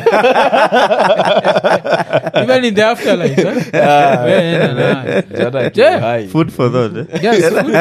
even in the afterlife eh? Yeah, na- na- Jana akiwa Yeah. hai. food for thought eh? Yes, food.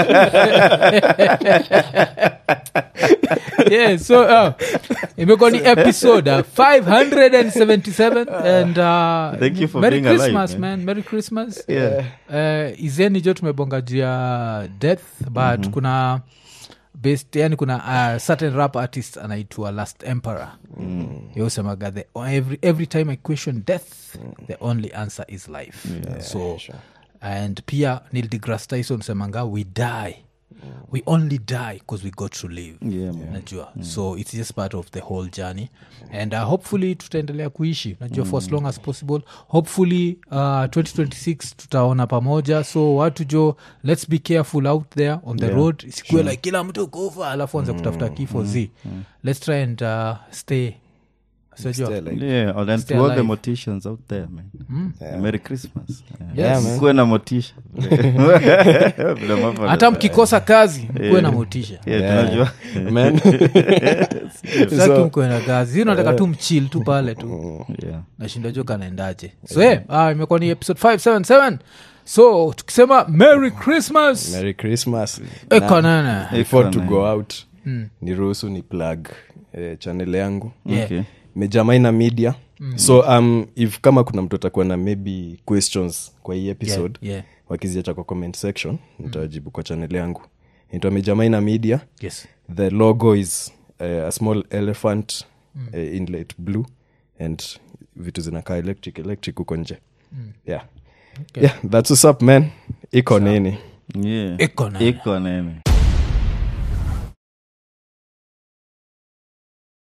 yeah, so uh, imekuwa ni episode uh, 577 and uh, Thank you for merry being alive, christmas man. man merry christmas Yeah. uh, izeni jo tumebonga juu ya death but kuna based yani kuna uh, certain rap artist anaitwa last emperor mm. yosemaga the every, every time i question death the only answer is life so and pia neil degrasse tyson semanga we die we only die because we got to live Yeah, man. najua so it's just part of the whole journey and uh, hopefully tutaendelea kuishi najua for as long as possible hopefully uh, 2026 tutaona pamoja so watu jo let's be careful out there on the road isikue like kila mtu kufa alafu anze kutafuta kifo z let's try and uh, stay Sijua. Stay like- Yeah, and then Stay to all the alive. morticians out there man merry christmas Yeah, man. kuwe na motisha Vile mambo hata yana- mkikosa kazi mkuwe na motisha Yeah, Yeah. tunajua Man. saki mkuwe na kazi Hii unataka tu mchil tu pale tu Yeah. nashinda jo kanaendaje so yeah, ah, imekuwa ni episode 577 so tukisema merry christmas merry christmas ekonana before to Iko go out ni ruhusu ni plug eh, channel yangu Yeah. Okay. mejamaina media so um, if kama kuna mtu atakuwa na maybe questions kwa hii episode Yeah, yeah. wakiziacha kwa comment section nitawajibu kwa channel yangu inaitwa mejamaina media yes the logo is uh, a small elephant uh, in light blue and vitu zinakaa electric electric huko nje yeah. Okay. yeah that's what's up man iko nini Yeah. Iko nene. iko nene